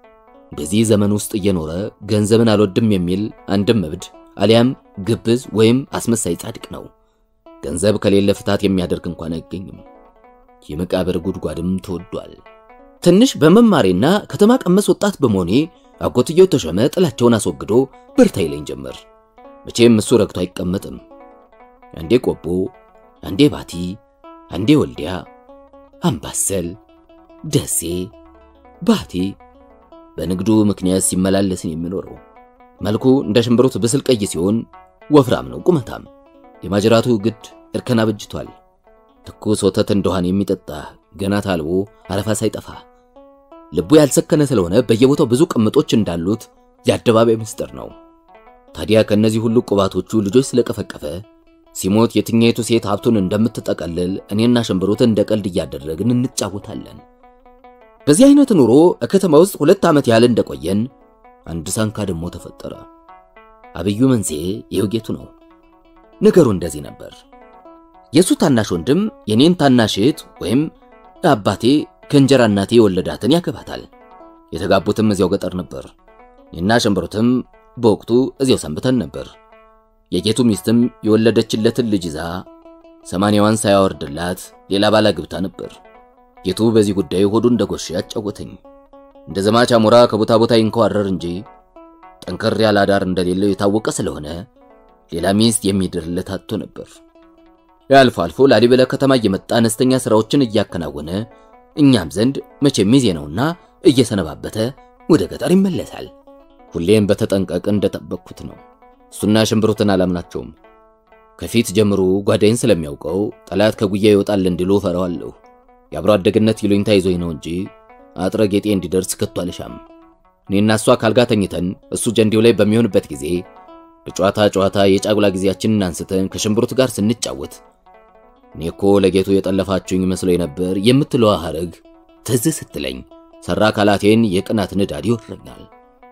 በዚህ ዘመን ውስጥ እየኖረ ገንዘብን አልወድም የሚል አንድም እብድ አሊያም ግብዝ ወይም አስመሳይ ጻድቅ ነው። ገንዘብ ከሌለ ፍታት የሚያደርግ እንኳን አይገኝም። የመቃብር ጉድጓድም ተወዷል። ትንሽ በመማሬና ከተማ ቀመስ ወጣት በመሆኔ አጎትየው ተሾመ ጥላቸውን አስወግዶ በርታ ይለኝ ጀመር። መቼም እሱ ረግቶ አይቀመጥም። አንዴ ቆቦ፣ አንዴ ባቲ፣ አንዴ ወልዲያ፣ አምባሰል፣ ደሴ፣ ባቲ በንግዱ ምክንያት ሲመላለስን የሚኖረው መልኩ እንደ ሽምብሩት ብስል ቀይ ሲሆን ወፍራም ነው ቁመታም። የማጅራቱ ግድ እርከን አበጅቷል። ትኩስ ወተት እንደኋን የሚጠጣ ገና ታልቦ አረፋ ሳይጠፋ ልቡ ያልሰከነ ስለሆነ በየቦታው ብዙ ቅምጦች እንዳሉት የአደባባይ ምስጢር ነው። ታዲያ ከነዚህ ሁሉ ቁባቶቹ ልጆች ስለቀፈቀፈ ሲሞት የትኛይቱ ሴት ሀብቱን እንደምትጠቀልል እኔና ሽምብሩት እንደ ቀልድ እያደረግን እንጫወታለን። በዚህ አይነት ኑሮ ከተማ ውስጥ ሁለት ዓመት ያህል እንደቆየን አንድ ሳንካ ደግሞ ተፈጠረ። አብዩ መንስኤ የውጌቱ ነው። ነገሩ እንደዚህ ነበር። የሱ ታናሽ ወንድም የኔን ታናሽ እህት ወይም አባቴ ከእንጀራ እናቴ የወለዳትን ያገባታል። የተጋቡትም እዚያው ገጠር ነበር። እኔና ሽምብሩትም በወቅቱ እዚያው ሰንብተን ነበር። የጌቱ ሚስትም የወለደችለትን ልጅ ይዛ ሰማንያዋን ሳያወርድላት ሌላ ባላ ግብታ ነበር። ጌቱ በዚህ ጉዳይ ሆዱ እንደጎሽ ያጫወተኝ። እንደ ዘማች አሞራ ከቦታ ቦታ ይንከዋረር እንጂ ጠንከር ያለ አዳር እንደሌለው የታወቀ ስለሆነ ሌላ ሚስት የሚድርለት አጥቶ ነበር። አልፎ አልፎ ላሊበላ ከተማ እየመጣ አነስተኛ ስራዎችን እያከናወነ እኛም ዘንድ መቼም ሚዜ ነውና እየሰነባበተ ወደ ገጠር ይመለሳል። ሁሌም በተጠንቀቅ እንደጠበቅኩት ነው። እሱና ሽምብሩትን አላምናቸውም። ከፊት ጀምሮ ጓዳይን ስለሚያውቀው ጠላት ከጉያ ይወጣል እንዲሉ ፈራዋለሁ። የአብሮ አደግነት ይሉኝታ ይዞኝ ነው እንጂ አጥረ ጌጤ እንዲደርስ ከቶ አልሻም። እኔና እሷ ካልጋ ተኝተን እሱ ጀንዲው ላይ በሚሆንበት ጊዜ በጨዋታ ጨዋታ የጫጉላ ጊዜያችንን አንስተን ከሽምብሩት ጋር ስንጫወት እኔ እኮ ለጌቱ የጠለፋችሁኝ መስሎኝ ነበር የምትለዋ ሐረግ ትዝ ስትለኝ ሰራ አካላቴን የቅናት ንዳድ ይወረኛል።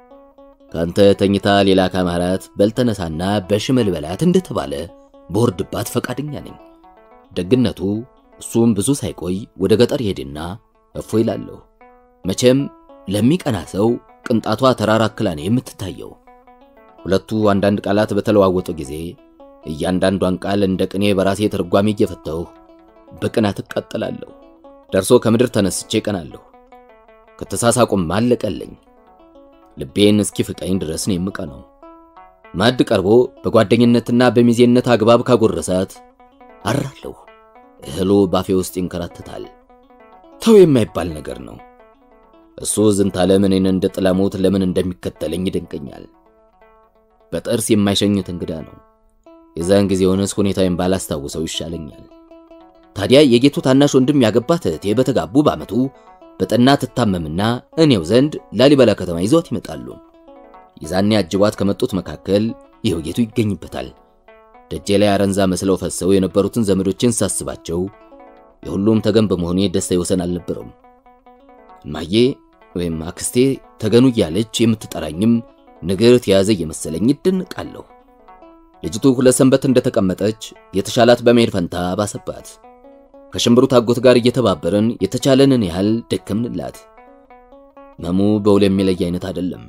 ካንተ ተኝታ ሌላ ካማራት በልተነሳና በሽመል በላት እንደተባለ በወርድባት ፈቃደኛ ነኝ። ደግነቱ እሱም ብዙ ሳይቆይ ወደ ገጠር ይሄድና እፎ ይላለሁ። መቼም ለሚቀና ሰው ቅንጣቷ ተራራ አክላ ነው የምትታየው። ሁለቱ አንዳንድ ቃላት በተለዋወጡ ጊዜ እያንዳንዷን ቃል እንደ ቅኔ በራሴ ትርጓሜ እየፈተሁ በቅናት እቃጠላለሁ። ደርሶ ከምድር ተነስቼ ቀናለሁ። ከተሳሳቁም አለቀለኝ። ልቤን እስኪ ፍቀኝ ድረስ ነው የምቀነው። ማዕድ ቀርቦ በጓደኝነትና በሚዜነት አግባብ ካጎረሳት አራለሁ። እህሉ ባፌ ውስጥ ይንከራተታል። ተው የማይባል ነገር ነው። እሱ ዝንታለም እኔን እንደ ጥላሞት ለምን እንደሚከተለኝ ይደንቀኛል። በጥርስ የማይሸኝት እንግዳ ነው። የዛን ጊዜውንስ ሁኔታዬን ባላስታውሰው ይሻለኛል። ታዲያ የጌቱ ታናሽ ወንድም ያገባት እህቴ በተጋቡ በዓመቱ በጠና ትታመምና እኔው ዘንድ ላሊበላ ከተማ ይዘዋት ይመጣሉ። የዛኔ አጅቧት ከመጡት መካከል ይኸው ጌቱ ይገኝበታል። ደጄ ላይ አረንዛ መስለው ፈሰው የነበሩትን ዘመዶችን ሳስባቸው የሁሉም ተገን በመሆኔ ደስታ ይወሰን አልነበረውም። እማዬ ወይም አክስቴ ተገኑ እያለች የምትጠራኝም ንግር ተያዘ እየመሰለኝ ይደንቃለሁ። ልጅቱ ሁለት ሰንበት እንደተቀመጠች የተሻላት በመሄድ ፈንታ ባሰባት። ከሽምብሩት አጎት ጋር እየተባበርን የተቻለንን ያህል ደከምንላት። መሙ በውል የሚለይ አይነት አይደለም።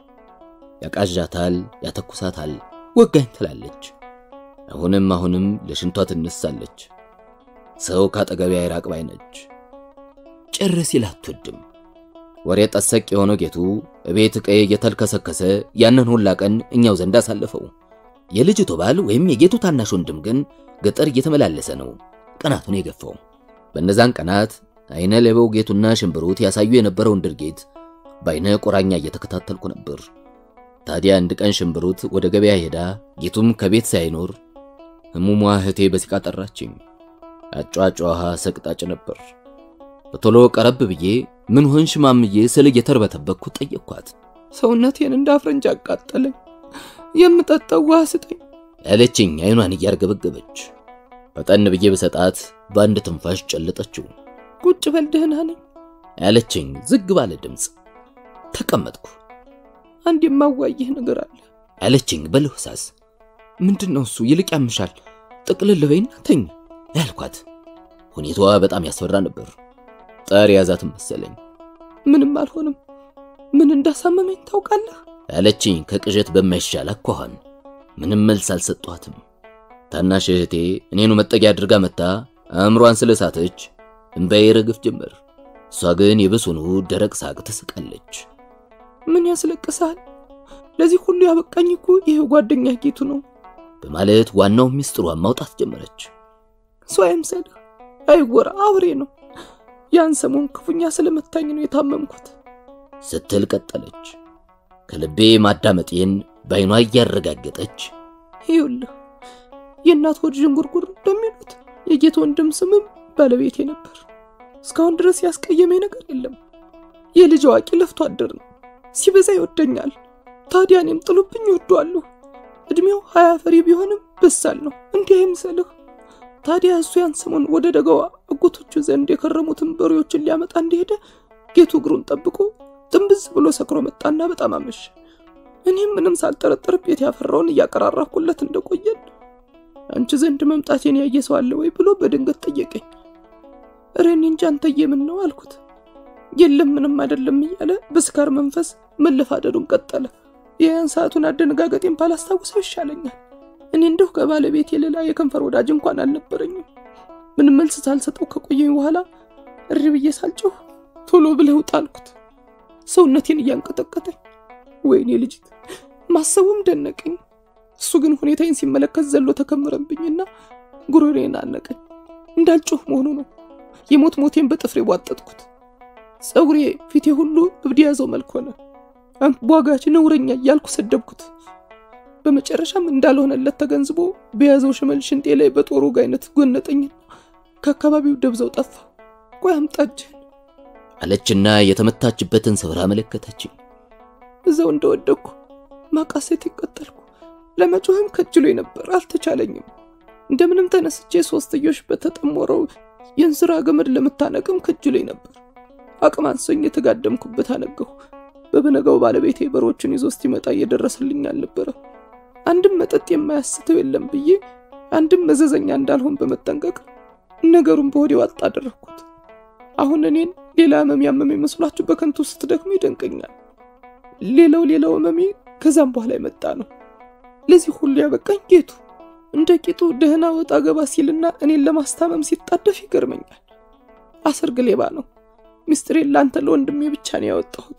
ያቃዣታል፣ ያተኩሳታል፣ ወጋኝ ትላለች። አሁንም አሁንም ለሽንቷ ትነሳለች። ሰው ካጠገቢያ አይራቅ ባይ ነች። ጭር ሲል አትወድም። ወሬ ጠሰቅ የሆነው ጌቱ እቤት ቀይ እየተልከሰከሰ ያንን ሁላ ቀን እኛው ዘንድ አሳለፈው። የልጅቱ ባል ወይም የጌቱ ታናሽ ወንድም ግን ገጠር እየተመላለሰ ነው ቀናቱን የገፋው። በእነዛን ቀናት አይነ ሌባው ጌቱና ሽምብሩት ያሳዩ የነበረውን ድርጊት በአይነ ቁራኛ እየተከታተልኩ ነበር። ታዲያ አንድ ቀን ሽምብሩት ወደ ገበያ ሄዳ ጌቱም ከቤት ሳይኖር ህሙሟ እህቴ በሲቃ ጠራችኝ። አጫጫሃ ሰቅጣጭ ነበር። በቶሎ ቀረብ ብዬ ምን ሆንሽ ማምዬ ስል እየተርበተበኩ ጠየቅኳት። ሰውነቴን እንደ አፍረንጅ አቃጠለኝ፣ የምጠጣው ውሃ ስጠኝ ያለችኝ አይኗን እያርገበገበች። ፈጠን ብዬ በሰጣት በአንድ ትንፋሽ ጨለጠችው። ቁጭ በል ደህና ነኝ ያለችኝ ዝግ ባለ ድምፅ። ተቀመጥኩ። አንድ የማዋይህ ነገር አለ ያለችኝ በልህሳስ ምንድን ነው እሱ? ይልቅ ያምሻል፣ ጥቅልል በይና ተኝ ያልኳት። ሁኔታዋ በጣም ያስፈራ ነበር። ጠር ያዛትም መሰለኝ። ምንም አልሆንም። ምን እንዳሳመመኝ ታውቃለህ? ያለችኝ ከቅዠት በማይሻል አኳኋን። ምንም መልስ አልሰጧትም። ታናሽ እህቴ እኔኑ መጠጊያ አድርጋ መታ አእምሯን ስለሳተች እምባዬ ረግፍ ጀመር። እሷ ግን የብሱኑ ደረቅ ሳቅ ትስቃለች። ምን ያስለቅሳል? ለዚህ ሁሉ ያበቃኝ እኮ ይህ ጓደኛ ጌቱ ነው በማለት ዋናው ሚስጥሯን ማውጣት ጀመረች። እሱ አይምሰልህ፣ አይወራ፣ አውሬ ነው። ያን ሰሞን ክፉኛ ስለመታኝ ነው የታመምኩት ስትል ቀጠለች። ከልቤ ማዳመጤን በዓይኗ እያረጋገጠች ይኸውልህ የእናት ሆድ ዥንጉርጉር እንደሚሉት የጌቱ ወንድም ስምም ባለቤቴ ነበር። እስካሁን ድረስ ያስቀየመኝ ነገር የለም። የልጅ አዋቂ ለፍቶ አደር ነው። ሲበዛ ይወደኛል። ታዲያ እኔም ጥሎብኝ ይወደዋለሁ። እድሜው ሀያ ፈሪ ቢሆንም በሳል ነው። እንዲህ አይምሰልህ። ታዲያ እሱ ያን ሰሞን ወደ ደጋዋ አጎቶቹ ዘንድ የከረሙትን በሬዎችን ሊያመጣ እንደሄደ ጌቱ እግሩን ጠብቆ ጥንብዝ ብሎ ሰክሮ መጣና በጣም አመሸ። እኔም ምንም ሳልጠረጠር ቤት ያፈራውን እያቀራራኩለት እንደቆየን አንቺ ዘንድ መምጣቴን ያየ ሰው አለ ወይ ብሎ በድንገት ጠየቀኝ። እረ እኔ እንጃ አንተዬ ምን ነው አልኩት። የለም ምንም አይደለም እያለ በስካር መንፈስ መለፋደዱን ቀጠለ። የያን ሰዓቱን አደነጋገጤን ባላስታውሰው ይሻለኛል። እኔ እንደው ከባለቤቴ ሌላ የከንፈር ወዳጅ እንኳን አልነበረኝም። ምንም መልስ ሳልሰጠው ከቆየኝ በኋላ እሪ ብዬ ሳልጮህ ቶሎ ብለህ ውጣ አልኩት። ሰውነቴን እያንቀጠቀጠኝ ወይኔ ልጅት ማሰቡም ደነቀኝ። እሱ ግን ሁኔታዬን ሲመለከት ዘሎ ተከመረብኝና ጉሮሬን አነቀኝ። እንዳልጮህ መሆኑ ነው። የሞት ሞቴን በጥፍሬ ቧጠጥኩት። ፀጉሬ፣ ፊቴ ሁሉ እብድ የያዘው መልክ ሆነ። ቧጋች ነውረኛ እያልኩ ሰደብኩት። በመጨረሻም እንዳልሆነለት ተገንዝቦ በያዘው ሽመል ሽንጤ ላይ በጦሩ ጋይነት ጎነጠኝና ከአካባቢው ደብዘው ጠፋ። ቆይ አምጣ እጅህን አለችና የተመታችበትን ስፍራ አመለከተችኝ። እዛው እንደወደቅኩ ማቃሴት ይቀጠልኩ። ለመጮህም ከጅሎኝ ነበር፣ አልተቻለኝም። እንደምንም ተነስቼ ሶስትዮሽ በተጠሞረው የእንስራ ገመድ ለምታነቅም ከጅሎኝ ነበር። አቅም አንሶኝ የተጋደምኩበት አነገሁ። በበነጋው ባለቤቴ በሮቹን ይዞ እስኪመጣ እየደረሰልኝ አልነበረ። አንድም መጠጥ የማያስተው የለም ብዬ አንድም መዘዘኛ እንዳልሆን በመጠንቀቅ ነገሩን በሆዴ ዋጥ አደረግኩት። አሁን እኔን ሌላ ህመም ያመመ መስሏችሁ በከንቱ ስትደክሙ ይደንቀኛል። ሌላው ሌላው ህመሜ ከዛም በኋላ የመጣ ነው። ለዚህ ሁሉ ያበቃኝ ጌቱ እንደ ቂጡ ደህና ወጣ ገባ ሲልና እኔን ለማስታመም ሲጣደፍ ይገርመኛል። አሰርግ ሌባ ነው። ሚስጥሬን ለአንተ ለወንድሜ ብቻ ነው ያወጣሁት።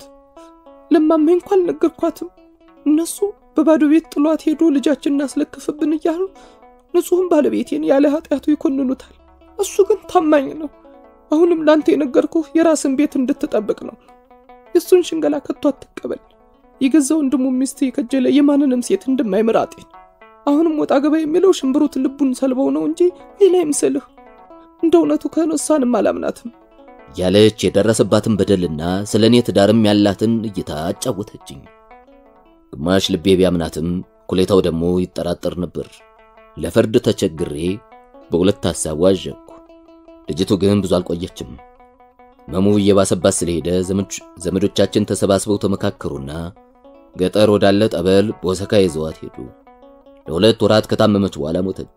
ለማሜ እንኳን አልነገርኳትም። እነሱ በባዶ ቤት ጥሏት ሄዶ ልጃችን እናስለክፍብን እያሉ ንጹሕም ባለቤቴን ያለ ኃጢአቱ ይኮንኑታል። እሱ ግን ታማኝ ነው። አሁንም ለአንተ የነገርኩህ የራስን ቤት እንድትጠብቅ ነው። የእሱን ሽንገላ ከቶ አትቀበል። የገዛ ወንድሙ ሚስት የከጀለ የማንንም ሴት እንደማይምር አጤን። አሁንም ወጣ ገባ የሚለው ሽምብሩት ልቡን ሰልበው ነው እንጂ ሌላ ይምስልህ። እንደ እውነቱ ከሆነ እሷንም አላምናትም ያለች የደረሰባትን በደልና ስለ እኔ ትዳርም ያላትን እይታ አጫወተችኝ። ግማሽ ልቤ ቢያምናትም ኩሌታው ደግሞ ይጠራጠር ነበር። ለፍርድ ተቸግሬ በሁለት ሐሳብ ዋዠኩ። ልጅቱ ግን ብዙ አልቆየችም። መሙ እየባሰባት ስለሄደ ዘመዶቻችን ተሰባስበው ተመካከሩና ገጠር ወዳለ ጠበል በወሰካ ይዘዋት ሄዱ። ለሁለት ወራት ከታመመች በኋላ ሞተች።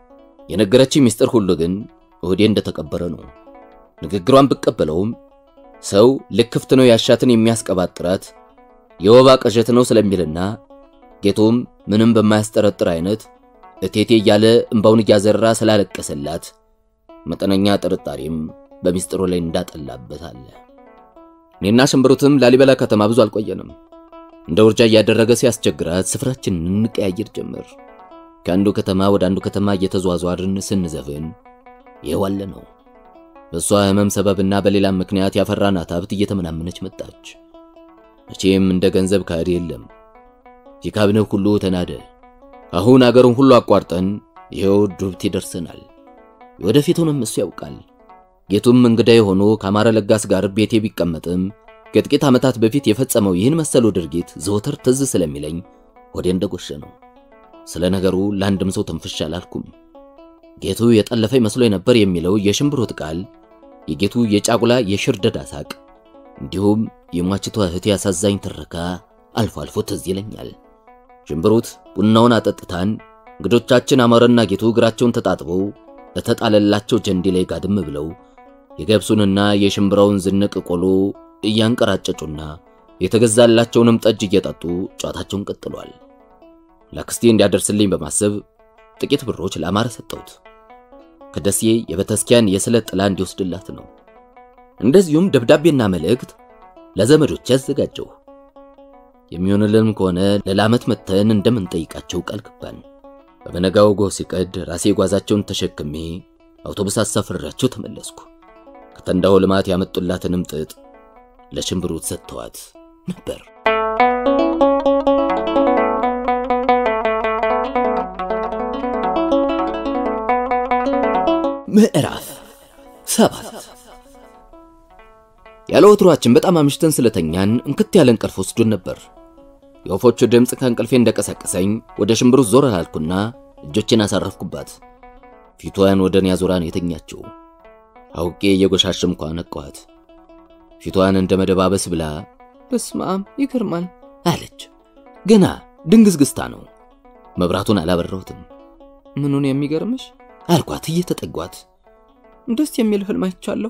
የነገረችኝ ምስጢር ሁሉ ግን እሁዴ እንደተቀበረ ነው። ንግግሯን ብቀበለውም ሰው ልክፍት ነው ያሻትን የሚያስቀባጥራት የወባ ቅዠት ነው ስለሚልና ጌቱም ምንም በማያስጠረጥር አይነት እቴቴ እያለ እምባውን እያዘራ ስላለቀሰላት መጠነኛ ጥርጣሬም በሚስጥሩ ላይ እንዳጠላበት አለ። እኔና ሽምብሩትም ላሊበላ ከተማ ብዙ አልቆየንም። እንደ ውርጃ እያደረገ ሲያስቸግራት ስፍራችንን እንቀያየር ጀመር። ከአንዱ ከተማ ወደ አንዱ ከተማ እየተዟዟርን ስንዘፍን ይኸው ነው። በእሷ ህመም ሰበብና በሌላም ምክንያት ያፈራናት ሀብት እየተመናመነች መጣች። መቼም እንደ ገንዘብ ካድ የለም። የካብነው ሁሉ ተናደ። አሁን አገሩን ሁሉ አቋርጠን ይኸው ዱብት ይደርሰናል። ወደፊቱንም እሱ ያውቃል። ጌቱም እንግዳ የሆኑ ከአማረ ለጋስ ጋር ቤቴ ቢቀመጥም ከጥቂት ዓመታት በፊት የፈጸመው ይህን መሰሉ ድርጊት ዘወትር ትዝ ስለሚለኝ ወዴ እንደጎሸ ነው። ስለ ነገሩ ለአንድም ሰው ትንፍሽ አላልኩም። ጌቱ የጠለፈኝ መስሎ ነበር የሚለው የሽምብሩት ቃል፣ የጌቱ የጫጉላ የሽርደዳ ሳቅ፣ እንዲሁም የሟችቷ እህቴ አሳዛኝ ትረካ አልፎ አልፎ ትዝ ይለኛል። ሽምብሩት ቡናውን አጠጥታን እንግዶቻችን አማረና ጌቱ እግራቸውን ተጣጥበው በተጣለላቸው ጀንዲ ላይ ጋድም ብለው የገብሱንና የሽምብራውን ዝንቅ ቆሎ እያንቀራጨጩና የተገዛላቸውንም ጠጅ እየጠጡ ጨዋታቸውን ቀጥሏል። ለአክስቴ እንዲያደርስልኝ በማሰብ ጥቂት ብሮች ለአማረ ሰጠሁት። ከደሴ የቤተክርስቲያን የስለት ጥላ እንዲወስድላት ነው። እንደዚሁም ደብዳቤና መልእክት ለዘመዶች ያዘጋጀው። የሚሆንልን ከሆነ ለላመት መተን እንደምንጠይቃቸው ቃል ገባን። በበነጋው ጎህ ሲቀድ ራሴ ጓዛቸውን ተሸክሜ አውቶቡስ አሳፍሬያቸው ተመለስኩ። ከተንዳው ልማት ያመጡላትንም ጥጥ ለሽምብሩት ሰጥተዋት ነበር። ምዕራፍ ሰባት ያለ ወትሯችን በጣም አምሽተን ስለተኛን እንክት ያለ እንቅልፍ ወስዶን ነበር። የወፎቹ ድምፅ ከእንቅልፌ እንደቀሰቀሰኝ ወደ ሽምብሩት ዞር አላልኩና እጆቼን አሳረፍኩባት። ፊቷን ወደ እኔ አዙራ ነው የተኛችው። አውቄ እየጎሻሸምኳ ነቃኋት። ፊቷን እንደ መደባበስ ብላ በስመ አብ ይገርማል አለች። ገና ድንግዝግዝታ ነው። መብራቱን አላበራሁትም ምኑን የሚገርምሽ አልኳት እየተጠጓት። ደስ የሚል ህልም አይቻለሁ።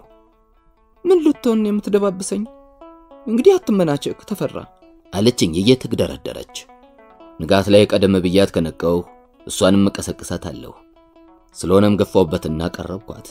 ምን ልትሆን የምትደባብሰኝ? እንግዲህ አትመናቸክ ተፈራ አለችኝ እየተግደረደረች። ንጋት ላይ ቀደም ብያት ከነቀው እሷንም እቀሰቅሳታለሁ። ስለሆነም ገፋውበትና ቀረብኳት።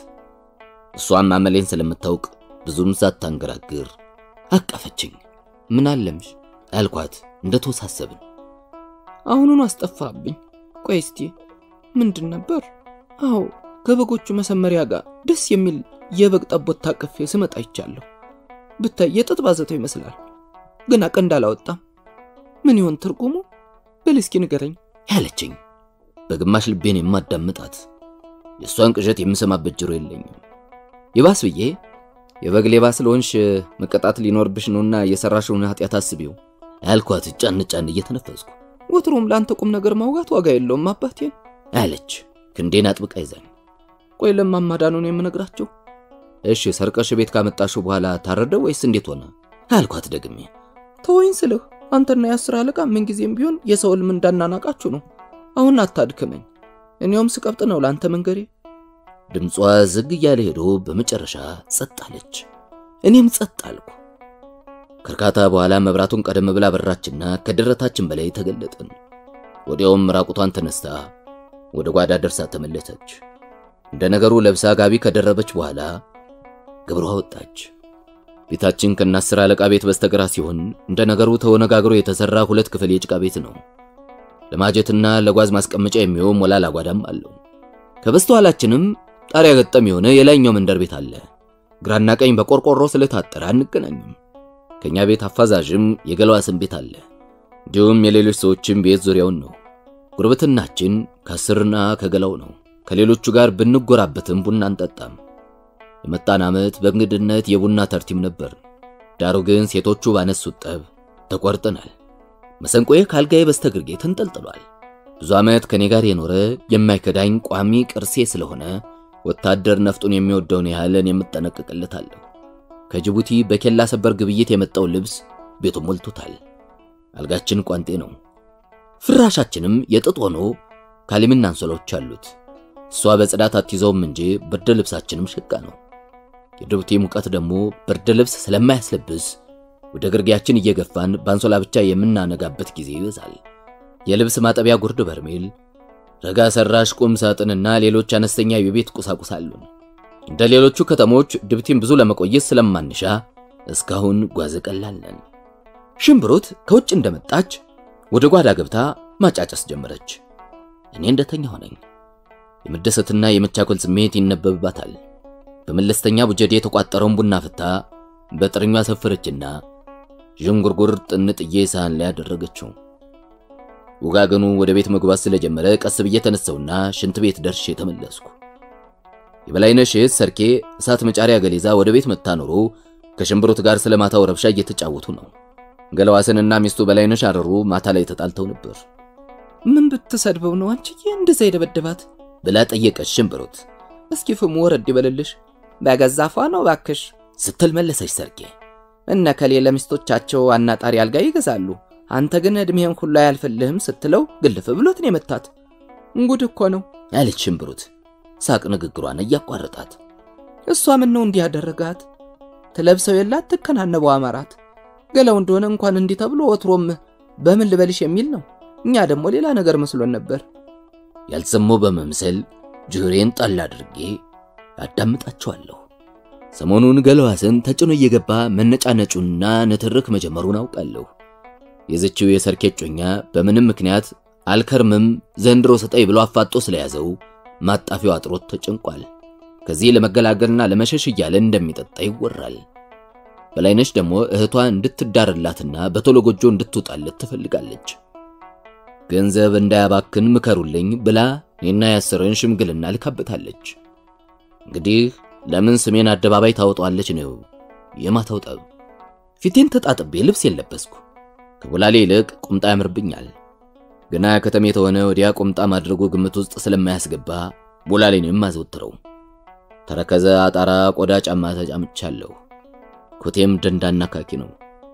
እሷም አመሌን ስለምታውቅ ብዙም ሳታንገራግር አቀፈችኝ። ምን አለምሽ አልኳት እንደተወሳሰብን። አሁኑኑ አስጠፋብኝ። ቆይ እስቲ ምንድን ነበር? አዎ ከበጎቹ መሰመሪያ ጋር ደስ የሚል የበግ ጠቦት ታቅፌ ስመጣ ይቻለሁ። ብታይ የጥጥ ባዘተው ይመስላል። ገና ቀንድ አላወጣም። ምን ይሆን ትርጉሙ? በል እስኪ ንገረኝ ያለችኝ በግማሽ ልቤን የማዳምጣት የእሷን ቅዠት የምሰማበት ጆሮ የለኝም። ይባስ ብዬ የበግ ሌባ ስለሆንሽ መቀጣት ሊኖርብሽ ነውና የሰራሽውን ኃጢአት አስቢው ያልኳት ጫን ጫን እየተነፈስኩ ወትሮም ለአንተ ቁም ነገር ማውጋት ዋጋ የለውም አባቴን አለች ክንዴን አጥብቃ ይዛኝ። ቆይ ለማማዳኑን የምነግራቸው እሺ ሰርቀሽ ቤት ካመጣሽው በኋላ ታረደ ወይስ እንዴት ሆነ አልኳት ደግሜ። ተወኝ ስልህ አንተና የአስር አለቃ ምንጊዜም ቢሆን የሰው ሕልም እንዳናናቃችሁ ነው። አሁን አታድክመኝ። እኔውም ስቀብጥ ነው ለአንተ መንገሬ። ድምጿ ዝግ እያለ ሄዶ በመጨረሻ ጸጥ አለች። እኔም ጸጥ አልኩ። ከእርካታ በኋላ መብራቱን ቀደም ብላ በራችና ከደረታችን በላይ ተገለጥን። ወዲያውም ራቁቷን ተነስታ ወደ ጓዳ ደርሳ ተመለሰች። እንደ ነገሩ ለብሳ ጋቢ ከደረበች በኋላ ግብሯ ወጣች። ቤታችን ከናስር አለቃ ቤት በስተግራ ሲሆን እንደ ነገሩ ተወነጋግሮ የተሰራ ሁለት ክፍል የጭቃ ቤት ነው። ለማጀትና ለጓዝ ማስቀመጫ የሚሆን ሞላላ ጓዳም አለው። ከበስተኋላችንም ጣሪያ ገጠም የሆነ የላይኛው መንደር ቤት አለ። ግራና ቀኝ በቆርቆሮ ስለታጠረ አንገናኝም። ከኛ ቤት አፋዛዥም የገለዋ ስም ቤት አለ። እንዲሁም የሌሎች ሰዎችም ቤት ዙሪያውን ነው። ጉርብትናችን ከአስርና ከገላው ነው። ከሌሎቹ ጋር ብንጎራበትም ቡና አንጠጣም። የመጣን ዓመት በእንግድነት የቡና ተርቲም ነበር። ዳሩ ግን ሴቶቹ ባነሱት ጠብ ተቆርጠናል። መሰንቆዬ ካልጋዬ በስተግርጌ ተንጠልጥሏል። ብዙ ዓመት ከኔ ጋር የኖረ የማይከዳኝ ቋሚ ቅርሴ ስለሆነ ወታደር ነፍጡን የሚወደውን ያህልን የምጠነቅቅለታለሁ። ከጅቡቲ በኬላ ሰበር ግብይት የመጣው ልብስ ቤቱን ሞልቶታል። አልጋችን ቋንጤ ነው። ፍራሻችንም የጥጥ ሆኖ ካሊምና አንሶላዎች አሉት። እሷ በጽዳት አትይዘውም እንጂ ብርድ ልብሳችንም ሸጋ ነው። የጅቡቲ ሙቀት ደግሞ ብርድ ልብስ ስለማያስለብስ ወደ ግርጌያችን እየገፋን በአንሶላ ብቻ የምናነጋበት ጊዜ ይበዛል። የልብስ ማጠቢያ ጉርድ በርሜል፣ ረጋ ሰራሽ ቁም ሳጥንና ሌሎች አነስተኛ የቤት ቁሳቁስ አሉን። እንደ ሌሎቹ ከተሞች ድብቲን ብዙ ለመቆየት ስለማንሻ እስካሁን ጓዝ ቀላል ነን። ሽምብሩት ከውጭ እንደመጣች ወደ ጓዳ ገብታ ማጫጨስ ጀመረች። እኔ እንደተኛ ሆነኝ። የመደሰትና የመቻኮል ስሜት ይነበብባታል። በመለስተኛ ቡጀዴ የተቋጠረውን ቡና ፍታ በጥርኟ ሰፈረችና ዥንጉርጉር ጥንጥዬ ሳህን ላይ አደረገችው። ውጋገኑ ወደ ቤት መግባት ስለጀመረ ቀስ ብዬ ተነሳውና ሽንት ቤት ደርሼ ተመለስኩ። የበላይነሽ እህት ሰርኬ እሳት መጫሪያ ገሌዛ ወደ ቤት መታ ኖሮ ከሽምብሩት ጋር ስለ ማታው ረብሻ እየተጫወቱ ነው። ገለዋስንና ሚስቱ በላይነሽ አረሩ ማታ ላይ ተጣልተው ነበር። ምን ብትሰድበው ነው አንቺዬ እንደዛ የደበደባት ብላ ጠየቀች ሽምብሩት እስኪ ፍሙ ወረድ ይበልልሽ በገዛፏ ነው ባክሽ ስትል መለሰች ሰርኬ። እነ ከሌ ለሚስቶቻቸው አናጣሪ አልጋ ይገዛሉ አንተ ግን እድሜህን ሁሉ አያልፍልህም ስትለው ግልፍ ብሎት ነው የመታት እንጉድ እኮ ነው አለች ሽምብሩት ሳቅ ንግግሯን እያቋረጣት። እሷ ምን ነው እንዲህ ያደረጋት ትለብሰው የላት ትከናነበው አማራት ገላው እንደሆነ እንኳን እንዲህ ተብሎ ወትሮም በምን ልበልሽ የሚል ነው እኛ ደግሞ ሌላ ነገር መስሎን ነበር ያልሰማው በመምሰል ጆሮዬን ጣል አድርጌ አዳምጣቸዋለሁ። ሰሞኑን ገለዋስን ተጭኖ እየገባ መነጫነጩና ንትርክ መጀመሩን አውቃለሁ። የዘችው የሰርኬ ጮኛ በምንም ምክንያት አልከርምም ዘንድሮ ስጠይ ብሎ አፋጦ ስለያዘው ማጣፊያው አጥሮት ተጨንቋል። ከዚህ ለመገላገልና ለመሸሽ እያለ እንደሚጠጣ ይወራል። በላይነሽ ደግሞ እህቷ እንድትዳርላትና በቶሎ ጎጆ እንድትወጣለት ትፈልጋለች። ገንዘብ እንዳያባክን ምከሩልኝ ብላ እኔና ያስርን ሽምግልና ልካበታለች። እንግዲህ ለምን ስሜን አደባባይ ታወጣለች ነው የማታው ጠብ። ፊቴን ተጣጥቤ ልብስ የለበስኩ ከቦላሌ ይልቅ ቁምጣ ያምርብኛል። ገና ከተሜ የተሆነ ወዲያ ቁምጣ ማድረጉ ግምት ውስጥ ስለማያስገባ ቦላሌንም አዘውትረው ተረከዘ አጣራ ቆዳ ጫማ ተጫምቻለሁ። ኮቴም ደንዳና ካኪ ነው።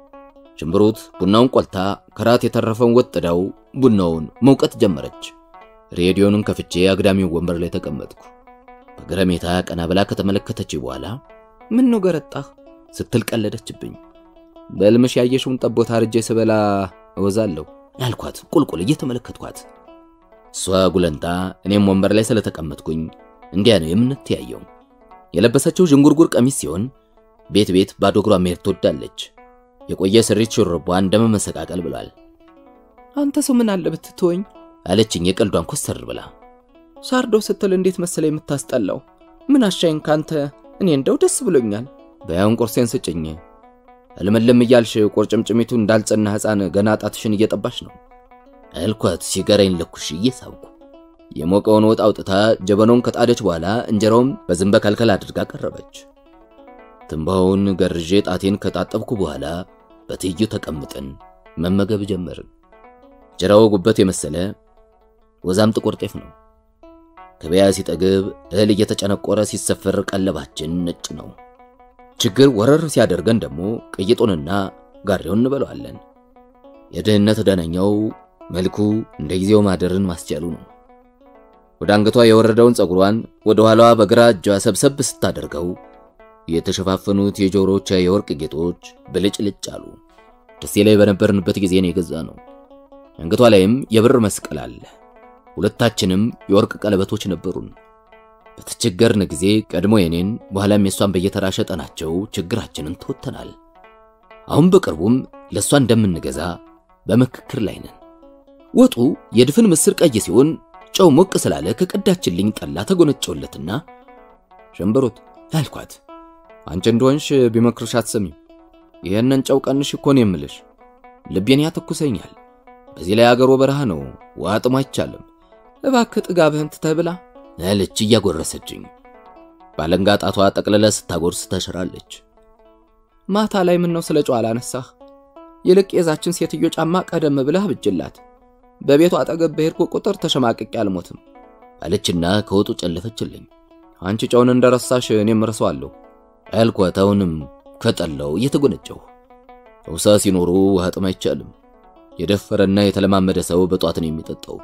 ሽምብሩት ቡናውን ቆልታ ከራት የተረፈውን ወጥዳው ቡናውን መውቀት ጀመረች። ሬዲዮኑን ከፍቼ አግዳሚው ወንበር ላይ ተቀመጥኩ። በገረሜታ ቀና ብላ ከተመለከተች በኋላ ምን ነው ገረጣህ ስትል ቀለደችብኝ። በልምሽ ያየሽውን ጠቦት አርጄ ስበላ እወዛለሁ ያልኳት ቁልቁል እየተመለከትኳት እሷ ጉለንታ እኔም ወንበር ላይ ስለተቀመጥኩኝ እንዲያ ነው የምንተያየው። የለበሰችው ዥንጉርጉር ቀሚስ ሲሆን ቤት ቤት ባዶ እግሯ መሄድ ትወዳለች። የቆየ ስሪት ሹርቧ እንደመመሰቃቀል ብሏል። አንተ ሰው ምን አለ ብትተወኝ አለችኝ የቀልዷን ኮስተር ብላ። ሳርዶ ስትል እንዴት መሰለ የምታስጠላው። ምን አሻይን ካንተ እኔ እንደው ደስ ብሎኛል። በያውን ቁርሴን ስጭኝ እልምልም እያልሽ ቁርጭምጭሚቱ እንዳልጸና ሕፃን ገና ጣትሽን እየጠባሽ ነው አልኳት። ሲጋራዬን ለኩሽ እየሳብኩ የሞቀውን ወጥ አውጥታ ጀበናውን ከጣደች በኋላ እንጀራውም በዝንበ ከልከል አድርጋ ቀረበች። ትንባውን ገርዤ ጣቴን ከጣጠብኩ በኋላ በትይዩ ተቀምጠን መመገብ ጀመርን። እንጀራው ጉበት የመሰለ ወዛም ጥቁር ጤፍ ነው። ገበያ ሲጠግብ እህል እየተጨነቆረ ሲሰፈር ቀለባችን ነጭ ነው። ችግር ወረር ሲያደርገን ደግሞ ቅይጡንና ጋሬውን እንበለዋለን። የድህነት ደነኛው መልኩ እንደ ጊዜው ማደርን ማስቻሉ ነው። ወደ አንገቷ የወረደውን ፀጉሯን ወደ ኋላዋ በግራ እጇ ሰብሰብ ስታደርገው የተሸፋፈኑት የጆሮቿ የወርቅ ጌጦች ብልጭልጭ አሉ። ደሴ ላይ በነበርንበት ጊዜ ነው የገዛ ነው። አንገቷ ላይም የብር መስቀል አለ። ሁለታችንም የወርቅ ቀለበቶች ነበሩን። በተቸገርን ጊዜ ቀድሞ የኔን በኋላም የሷን በየተራ ሸጠናቸው ችግራችንን ተወተናል። አሁን በቅርቡም ለሷ እንደምንገዛ በምክክር ላይ ነን። ወጡ የድፍን ምስር ቀይ ሲሆን ጨው ሞቅ ስላለ ከቀዳችልኝ ጠላ ተጎነጨውለትና ሸንበሮት አልኳት። አንቺ እንደሆንሽ ቢመክርሽ አትሰሚም። ይሄንን ጨው ቀንሽ እኮ ነው የምልሽ። ልቤን ያተኩሰኛል። በዚህ ላይ አገሮ በረሃ ነው፣ ውሃ ጥሞ አይቻልም። እባክህ ጥጋብህን ትተህ ብላ አለች እያጎረሰችኝ። ባለንጋ ጣቷ ጠቅልላ ስታጎርስ ተሽራለች። ማታ ላይ ምን ነው ስለ ጨው አላነሳህ? ይልቅ የዛችን ሴትዮ ጫማ ቀደም ብለህ ብጅላት። በቤቱ አጠገብ በሄድኩ ቁጥር ተሸማቅቄ አልሞትም አለችና ከወጡ ጨለፈችልኝ። አንቺ ጨውን እንደረሳሽ እኔም እረሳዋለሁ አልኳት። አሁንም ከጠላው እየተጎነጨሁ ውሳ ሲኖሩ ውሃ ጥም አይቻልም። የደፈረና የተለማመደ ሰው በጧት ነው የሚጠጣው።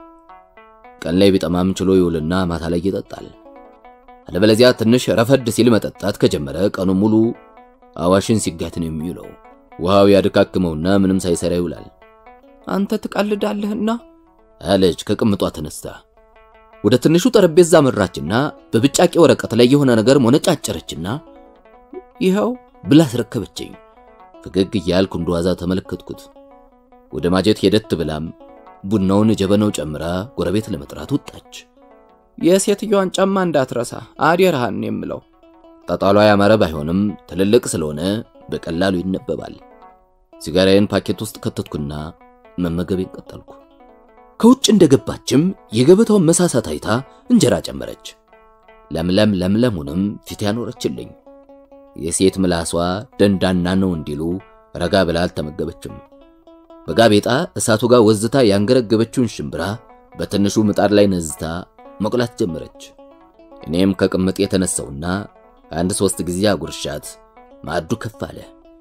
ቀን ላይ ቢጠማም ችሎ ይውልና ማታ ላይ ይጠጣል። አለበለዚያ ትንሽ ረፈድ ሲል መጠጣት ከጀመረ ቀኑ ሙሉ አዋሽን ሲጋት ነው የሚውለው። ውሃው ያድካክመውና ምንም ሳይሰራ ይውላል። አንተ ትቀልዳለህና አለች ከቅምጧ ተነስታ። ወደ ትንሹ ጠረጴዛ መራችና በብጫቄ ወረቀት ላይ የሆነ ነገር ሞነጫጨረችና ይኸው ብላ አስረከበችኝ። ፈገግ እያልኩ እንደዋዛ ተመለከትኩት። ወደ ማጀት ሄደት ብላም ቡናውን ጀበናው ጨምራ ጎረቤት ለመጥራት ወጣች። የሴትዮዋን ጫማ እንዳትረሳ አደራህን የምለው። ጣጣሏ ያማረ ባይሆንም ትልልቅ ስለሆነ በቀላሉ ይነበባል። ሲጋራዬን ፓኬት ውስጥ ከተትኩና መመገቤን ቀጠልኩ። ከውጭ እንደገባችም የገበታውን መሳሳት አይታ እንጀራ ጨመረች። ለምለም ለምለሙንም ፊት ያኖረችልኝ። የሴት ምላሷ ደንዳና ነው እንዲሉ ረጋ ብላ አልተመገበችም። በጋቤጣ እሳቱ ጋር ወዝታ ያንገረገበችውን ሽምብራ በትንሹ ምጣድ ላይ ነዝታ መቁላት ጀመረች። እኔም ከቅምጥ የተነሳውና አንድ ሶስት ጊዜ አጉርሻት ማዕዱ ከፍ አለ።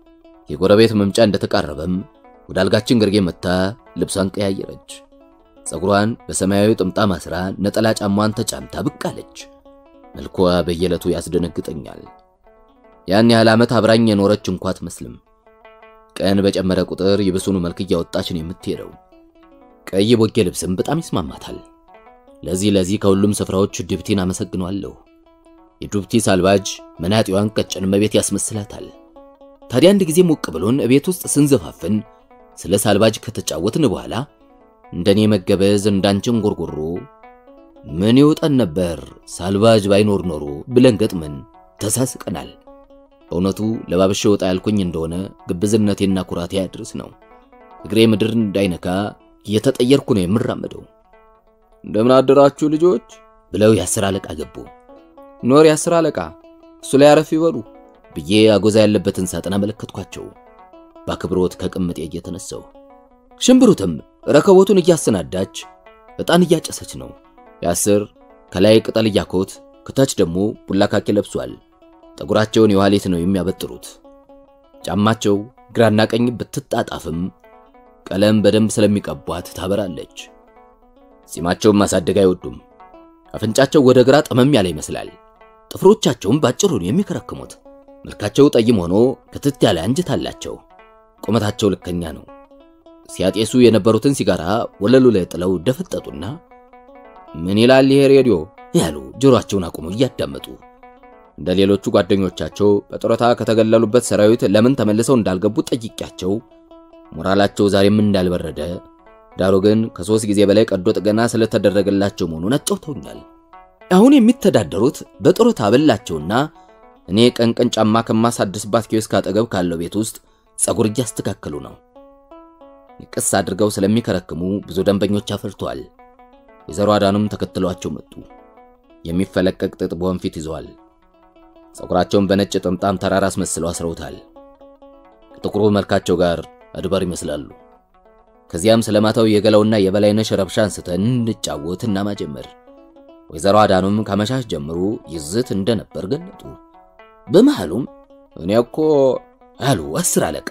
የጎረቤት መምጫ እንደተቃረበም ወደ አልጋችን ግርጌ መታ ልብሷን ቀያየረች። ፀጉሯን በሰማያዊ ጥምጣም አስራ ነጠላ ጫሟን ተጫምታ ብቅ አለች። መልኳ በየዕለቱ ያስደነግጠኛል። ያን ያህል ዓመት አብራኝ የኖረች እንኳ አትመስልም። ቀን በጨመረ ቁጥር ይብሱኑ መልክ እያወጣች ነው የምትሄደው። ቀይ ቦጌ ልብስም በጣም ይስማማታል። ለዚህ ለዚህ ከሁሉም ስፍራዎች ዱብቲን አመሰግኗለሁ። የዱብቲ ሳልባጅ መናጢዋን ቀጭን መቤት ያስመስላታል። ታዲያ አንድ ጊዜ ሞቅ ብሎን እቤት ውስጥ ስንዘፋፍን ስለ ሳልባጅ ከተጫወትን በኋላ እንደኔ መገበዝ እንዳንችን ጎርጎሮ ምን ይውጠን ነበር ሳልባጅ ባይኖር ኖሮ ብለን ገጥመን ተሳስቀናል። በእውነቱ ለባብሼ ወጣ ያልኩኝ እንደሆነ ግብዝነቴና ኩራቴ ያድርስ ነው። እግሬ ምድር እንዳይነካ እየተጠየርኩ ነው የምራመደው። እንደምን አደራችሁ ልጆች ብለው የአስር አለቃ ገቡ። ኖር የአስር አለቃ እሱ ላይ አረፍ ይበሉ ብዬ አጎዛ ያለበትን ሳጥን አመለከትኳቸው። በአክብሮት ከቅምጤ እየተነሳው ሽምብሩትም ረከቦቱን እያሰናዳች ዕጣን እያጨሰች ነው። የአስር ከላይ ቅጠል እያኮት ከታች ደግሞ ቡላ ካኪ ለብሷል። ጠጉራቸውን የዋሌት ነው የሚያበጥሩት። ጫማቸው ግራና ቀኝ ብትጣጣፍም ቀለም በደንብ ስለሚቀቧት ታበራለች። ጺማቸውን ማሳደግ አይወዱም። አፍንጫቸው ወደ ግራ ጠመም ያለ ይመስላል። ጥፍሮቻቸውም ባጭሩ ነው የሚከረክሙት። መልካቸው ጠይም ሆኖ ክትት ያለ አንጀት አላቸው። ቁመታቸው ልከኛ ነው። ሲያጤሱ የነበሩትን ሲጋራ ወለሉ ላይ ጥለው ደፈጠጡና ምን ይላል ይሄ ሬዲዮ ያሉ ጆሮአቸውን አቁመው እያዳመጡ እንደ ሌሎቹ ጓደኞቻቸው በጡረታ ከተገለሉበት ሰራዊት ለምን ተመልሰው እንዳልገቡ ጠይቄያቸው ሞራላቸው ዛሬም እንዳልበረደ ዳሩ ግን ከሶስት ጊዜ በላይ ቀዶ ጥገና ስለተደረገላቸው መሆኑን አጫውተውኛል። አሁን የሚተዳደሩት በጡረታ አበላቸውና እኔ ቀን ቀን ጫማ ከማሳድስባት ኪዮስክ አጠገብ ካለው ቤት ውስጥ ጸጉር እያስተካከሉ ነው። ቅስ አድርገው ስለሚከረክሙ ብዙ ደንበኞች አፍርተዋል። ወይዘሮ አዳኑም ተከትሏቸው መጡ። የሚፈለቀቅ ጥጥ በወንፊት ይዘዋል። ጸጉራቸውን በነጭ ጥምጣም ተራራ አስመስለው አስረውታል። ከጥቁሩ መልካቸው ጋር አድባር ይመስላሉ። ከዚያም ስለማታው የገላውና የበላይነሽ ረብሻ አንስተን እንጫወት እና ማጀመር። ወይዘሮ አዳኑም ከመሻሽ ጀምሮ ይዝት እንደነበር ገለጡ። በመሃሉም እኔ እኮ አሉ አስር አለቃ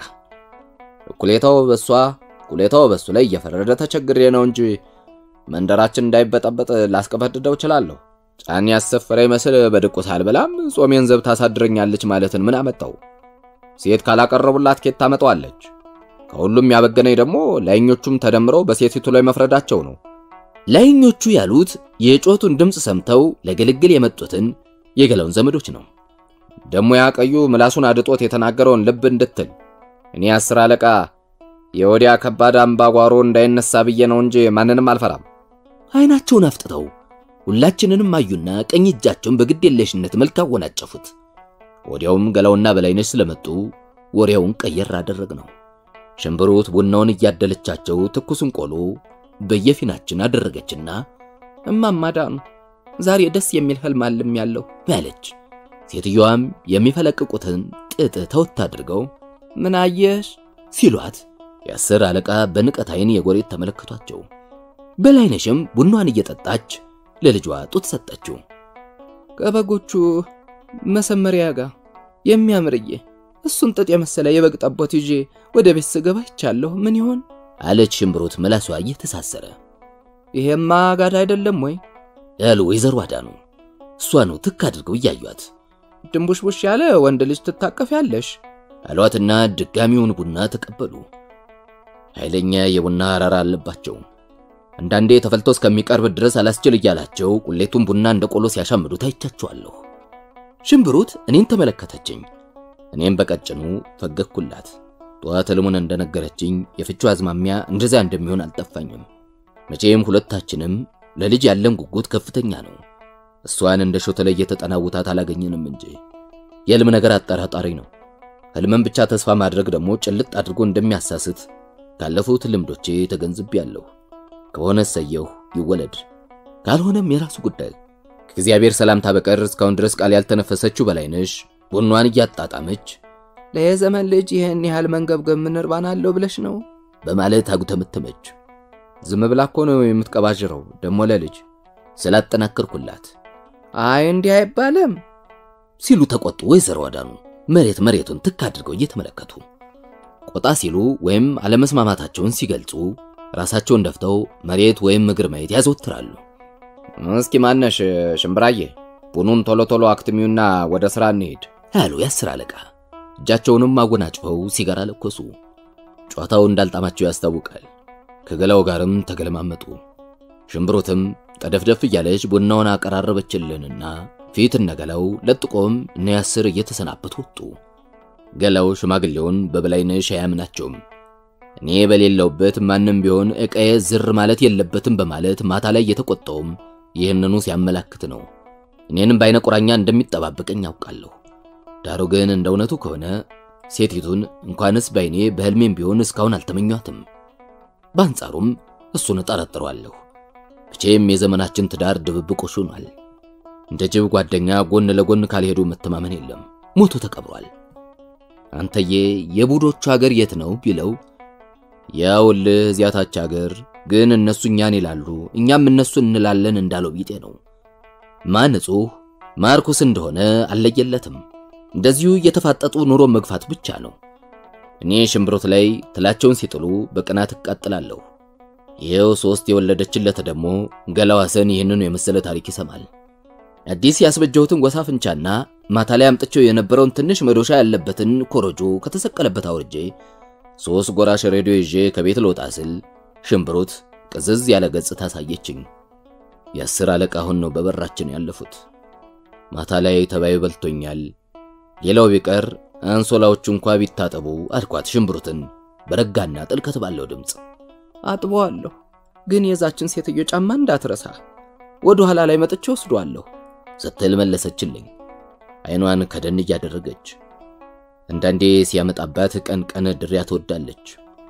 እኩሌታው በሷ እኩሌታው በሱ ላይ እየፈረደ ተቸግሬ ነው እንጂ መንደራችን እንዳይበጠበጥ ላስቀበድደው እችላለሁ። ጫን ያሰፈረ ይመስል በድቁስ አልበላም ጾሜን ዘብ ታሳድረኛለች ማለትን ምን አመጣው? ሴት ካላቀረቡላት ኬት ታመጣዋለች? ከሁሉም ያበገነኝ ደግሞ ላይኞቹም ተደምረው በሴቲቱ ላይ መፍረዳቸው ነው። ላይኞቹ ያሉት የጮቱን ድምፅ ሰምተው ለግልግል የመጡትን የገላውን ዘመዶች ነው። ደሞ ያቀዩ ምላሱን አድጦት የተናገረውን ልብ እንድትል እኔ አስር አለቃ የወዲያ ከባድ አምባጓሮ እንዳይነሳ ብዬ ነው እንጂ ማንንም አልፈራም። አይናቸውን አፍጥተው ሁላችንንም አዩና ቀኝ እጃቸውን በግድ የለሽነት መልክ አወናጨፉት። ወዲያውም ገላውና በላይነሽ ስለመጡ ወሬውን ቀየር አደረግ ነው። ሽምብሩት ቡናውን እያደለቻቸው ትኩሱን ቆሎ በየፊናችን አደረገችና እማማ ዳኑ ዛሬ ደስ የሚል ህልም አልም ያለው ያለች። ሴትዮዋም የሚፈለቅቁትን ጥጥ ተወት አድርገው ምን አየሽ ሲሏት የአስር አለቃ በንቀት አይን የጎሬት ተመለከቷቸው። በላይነሽም ቡናዋን እየጠጣች ለልጇ ጡት ሰጠችው። ከበጎቹ መሰመሪያ ጋር የሚያምርዬ እሱን ጥጥ የመሰለ የበግ ጠቦት ይዤ ወደ ቤት ስገባ ይቻለሁ። ምን ይሆን አለች ሽምብሩት ምላሷ እየተሳሰረ። ይሄማ ጋዳ አይደለም ወይ ያሉ ወይዘሮ አዳኑ እሷኑ ትክ አድርገው እያዩት ድንቡሽቡሽ ያለ ወንድ ልጅ ትታቀፍ ያለሽ አሏትና ድጋሚውን ቡና ተቀበሉ። ኃይለኛ የቡና አራራ አለባቸው። አንዳንዴ ተፈልቶ እስከሚቀርብ ድረስ አላስችል እያላቸው ቁሌቱን ቡና እንደ ቆሎ ሲያሻምዱ ታይቻቸዋለሁ። ሽምብሩት እኔን ተመለከተችኝ። እኔም በቀጭኑ ፈገግኩላት። ጠዋት ሕልሙን እንደነገረችኝ የፍቹ አዝማሚያ እንደዚያ እንደሚሆን አልጠፋኝም። መቼም ሁለታችንም ለልጅ ያለን ጉጉት ከፍተኛ ነው። እሷን እንደ ሾተ ላይ የተጠናውታት አላገኘንም እንጂ የሕልም ነገር አጠራጣሪ ነው። ሕልምን ብቻ ተስፋ ማድረግ ደግሞ ጭልጥ አድርጎ እንደሚያሳስት ካለፉት ልምዶቼ ተገንዝቤያለሁ። ከሆነ ሰየው ይወለድ፣ ካልሆነም የራሱ ጉዳይ። ከእግዚአብሔር ሰላምታ በቀር እስካሁን ድረስ ቃል ያልተነፈሰችው በላይነሽ ቡኗን እያጣጣመች ለየዘመን ልጅ ይህን ያህል መንገብገብ ምን እርባና አለው ብለሽ ነው በማለት አጉተመተመች። ዝም ብላ እኮ ነው የምትቀባዥረው ደሞ ለልጅ ስላጠናከርኩላት አይ እንዲህ አይባልም ሲሉ ተቆጡ። ወይዘሮ አዳኑ መሬት መሬቱን ትክ አድርገው እየተመለከቱ ቆጣ ሲሉ ወይም አለመስማማታቸውን ሲገልጹ ራሳቸውን ደፍተው መሬት ወይም እግር ማየት ያዘወትራሉ። እስኪ ማነሽ ሽምብራዬ፣ ቡኑን ቶሎ ቶሎ አክትሚውና ወደ ሥራ እንሄድ ያሉ የአስር አለቃ እጃቸውንም አጎናጭፈው ሲጋራ ለኮሱ። ጨዋታው እንዳልጣማቸው ያስታውቃል። ከገላው ጋርም ተገለማመጡ። ሽምብሩትም ጠደፍደፍ እያለች ቡናውን አቀራረበችልንና ፊት እነገላው ለጥቆም እነ ያስር እየተሰናበቱ ወጡ። ገላው ሽማግሌውን በበላይነሽ አያምናቸውም። እኔ በሌለውበት ማንም ቢሆን ዕቃዬ ዝር ማለት የለበትም በማለት ማታ ላይ የተቆጣውም ይህንኑ ሲያመላክት ነው። እኔንም በአይነ ቁራኛ እንደሚጠባበቀኝ ያውቃለሁ። ዳሩ ግን እንደ እውነቱ ከሆነ ሴቲቱን እንኳንስ ባይኔ በሕልሜም ቢሆን እስካሁን አልተመኟትም። በአንጻሩም እሱን እጠረጥረዋለሁ። መቼም የዘመናችን ትዳር ድብብቆሽ ሆኗል። እንደ ጅብ ጓደኛ ጎን ለጎን ካልሄዱ መተማመን የለም። ሞቶ ተቀብሯል። አንተዬ የቡዶቹ ሀገር የት ነው ቢለው ያውልህ እዚያታች ሀገር ግን እነሱ እኛን ይላሉ እኛም እነሱ እንላለን እንዳለው ቢጤ ነው። ማን ንጹሕ ማርኩስ እንደሆነ አልለየለትም። እንደዚሁ እየተፋጠጡ ኑሮ መግፋት ብቻ ነው። እኔ ሽምብሮት ላይ ትላቸውን ሲጥሉ በቅናት እቃጥላለሁ። ይኸው ሶስት የወለደችለት ደግሞ ገላዋሰን ይህንኑ የመሰለ ታሪክ ይሰማል። አዲስ ያስበጀሁትን ወሳፍንቻና ማታ ላይ አምጥቼው የነበረውን ትንሽ መዶሻ ያለበትን ኮረጆ ከተሰቀለበት አውርጄ ሶስት ጎራሽ ሬዲዮ ይዤ ከቤት ልወጣ ስል ሽምብሩት ቅዝዝ ያለ ገጽታ አሳየችኝ። የአስር አለቃ አሁን ነው በበራችን ያለፉት። ማታ ላይ ተባይ በልቶኛል፣ ሌላው ቢቀር አንሶላዎቹ እንኳ ቢታጠቡ አልኳት ሽምብሩትን በረጋና ጥልቀት ባለው ድምፅ። አጥበዋለሁ፣ ግን የዛችን ሴትዮ ጫማ እንዳትረሳ ወደ ኋላ ላይ መጥቼ ወስዷለሁ ስትል መለሰችልኝ፣ አይኗን ከደን እያደረገች። አንዳንዴ ሲያመጣባት ቀን ቀን ድሪያ ትወዳለች።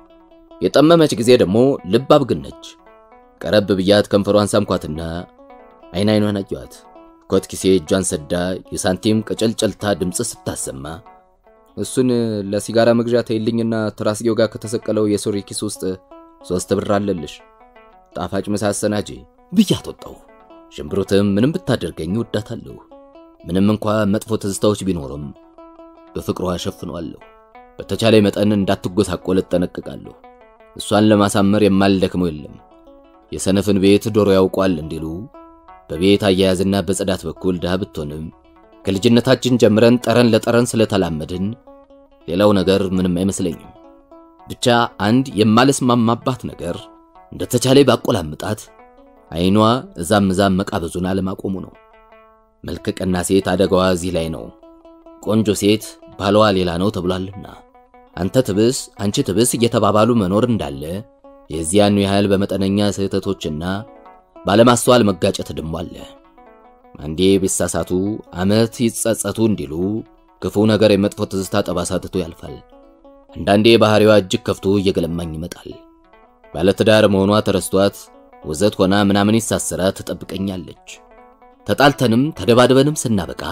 የጠመመች ጊዜ ደግሞ ልብ አብግነች። ቀረብ ብያት ከንፈሯን ሳምኳትና አይን አይኗን አየኋት። ኮት ኪሴ እጇን ሰዳ የሳንቲም ቀጨልጨልታ ድምፅ ስታሰማ እሱን ለሲጋራ መግዣ ተይልኝና ትራስጌው ጋር ከተሰቀለው የሱሪ ኪስ ውስጥ ሶስት ብር አለልሽ ጣፋጭ ምሳ አሰናጂ ብያት ወጣሁ። ሽምብሩትም ምንም ብታደርገኝ ወዳታለሁ። ምንም እንኳ መጥፎ ትዝታዎች ቢኖርም በፍቅሯ ሸፍነዋለሁ። በተቻለ መጠን እንዳትጎሳቆል እጠነቅቃለሁ። እሷን ለማሳመር የማልደክመው የለም። የሰነፍን ቤት ዶሮ ያውቋል እንዲሉ በቤት አያያዝና በጽዳት በኩል ድሃ ብትሆንም ከልጅነታችን ጀምረን ጠረን ለጠረን ስለተላመድን ሌላው ነገር ምንም አይመስለኝም። ብቻ አንድ የማልስማማባት ነገር እንደተቻለ ባቆላምጣት አይኗ እዛም እዛም መቃበዙን አለማቆሙ ነው። መልከ ቀና ሴት አደጋዋ እዚህ ላይ ነው። ቆንጆ ሴት ባሏ ሌላ ነው ተብሏልና አንተ ትብስ አንቺ ትብስ እየተባባሉ መኖር እንዳለ የዚያኑ ያህል በመጠነኛ ስህተቶችና ባለማስተዋል መጋጨት ደሞ አለ። አንዴ ቢሳሳቱ ዓመት ይጸጸቱ እንዲሉ ክፉ ነገር የመጥፎ ትዝታ ጠባሳ ትቶ ያልፋል። አንዳንዴ ባህሪዋ እጅግ ከፍቶ እየገለማኝ ይመጣል። ባለትዳር መሆኗ ተረስቷት ወዘት ሆና ምናምን ይሳሰራ ትጠብቀኛለች። ተጣልተንም ተደባድበንም ስናበቃ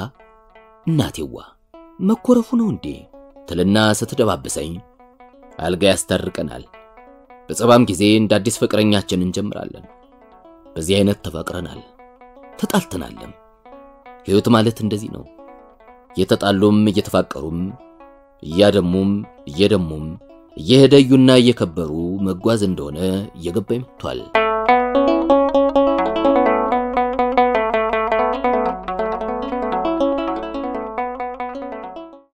እናቴዋ መኮረፉ ነው እንዴ ትልና ስትደባብሰኝ አልጋ ያስታርቀናል። በጸባም ጊዜ እንደ አዲስ ፍቅረኛችን እንጀምራለን። በዚህ አይነት ተፋቅረናል፣ ተጣልተናልም። ሕይወት ማለት እንደዚህ ነው። እየተጣሉም እየተፋቀሩም እያደሙም እየደሙም እየሄደዩና እየከበሩ መጓዝ እንደሆነ እየገባኝ መጥቷል።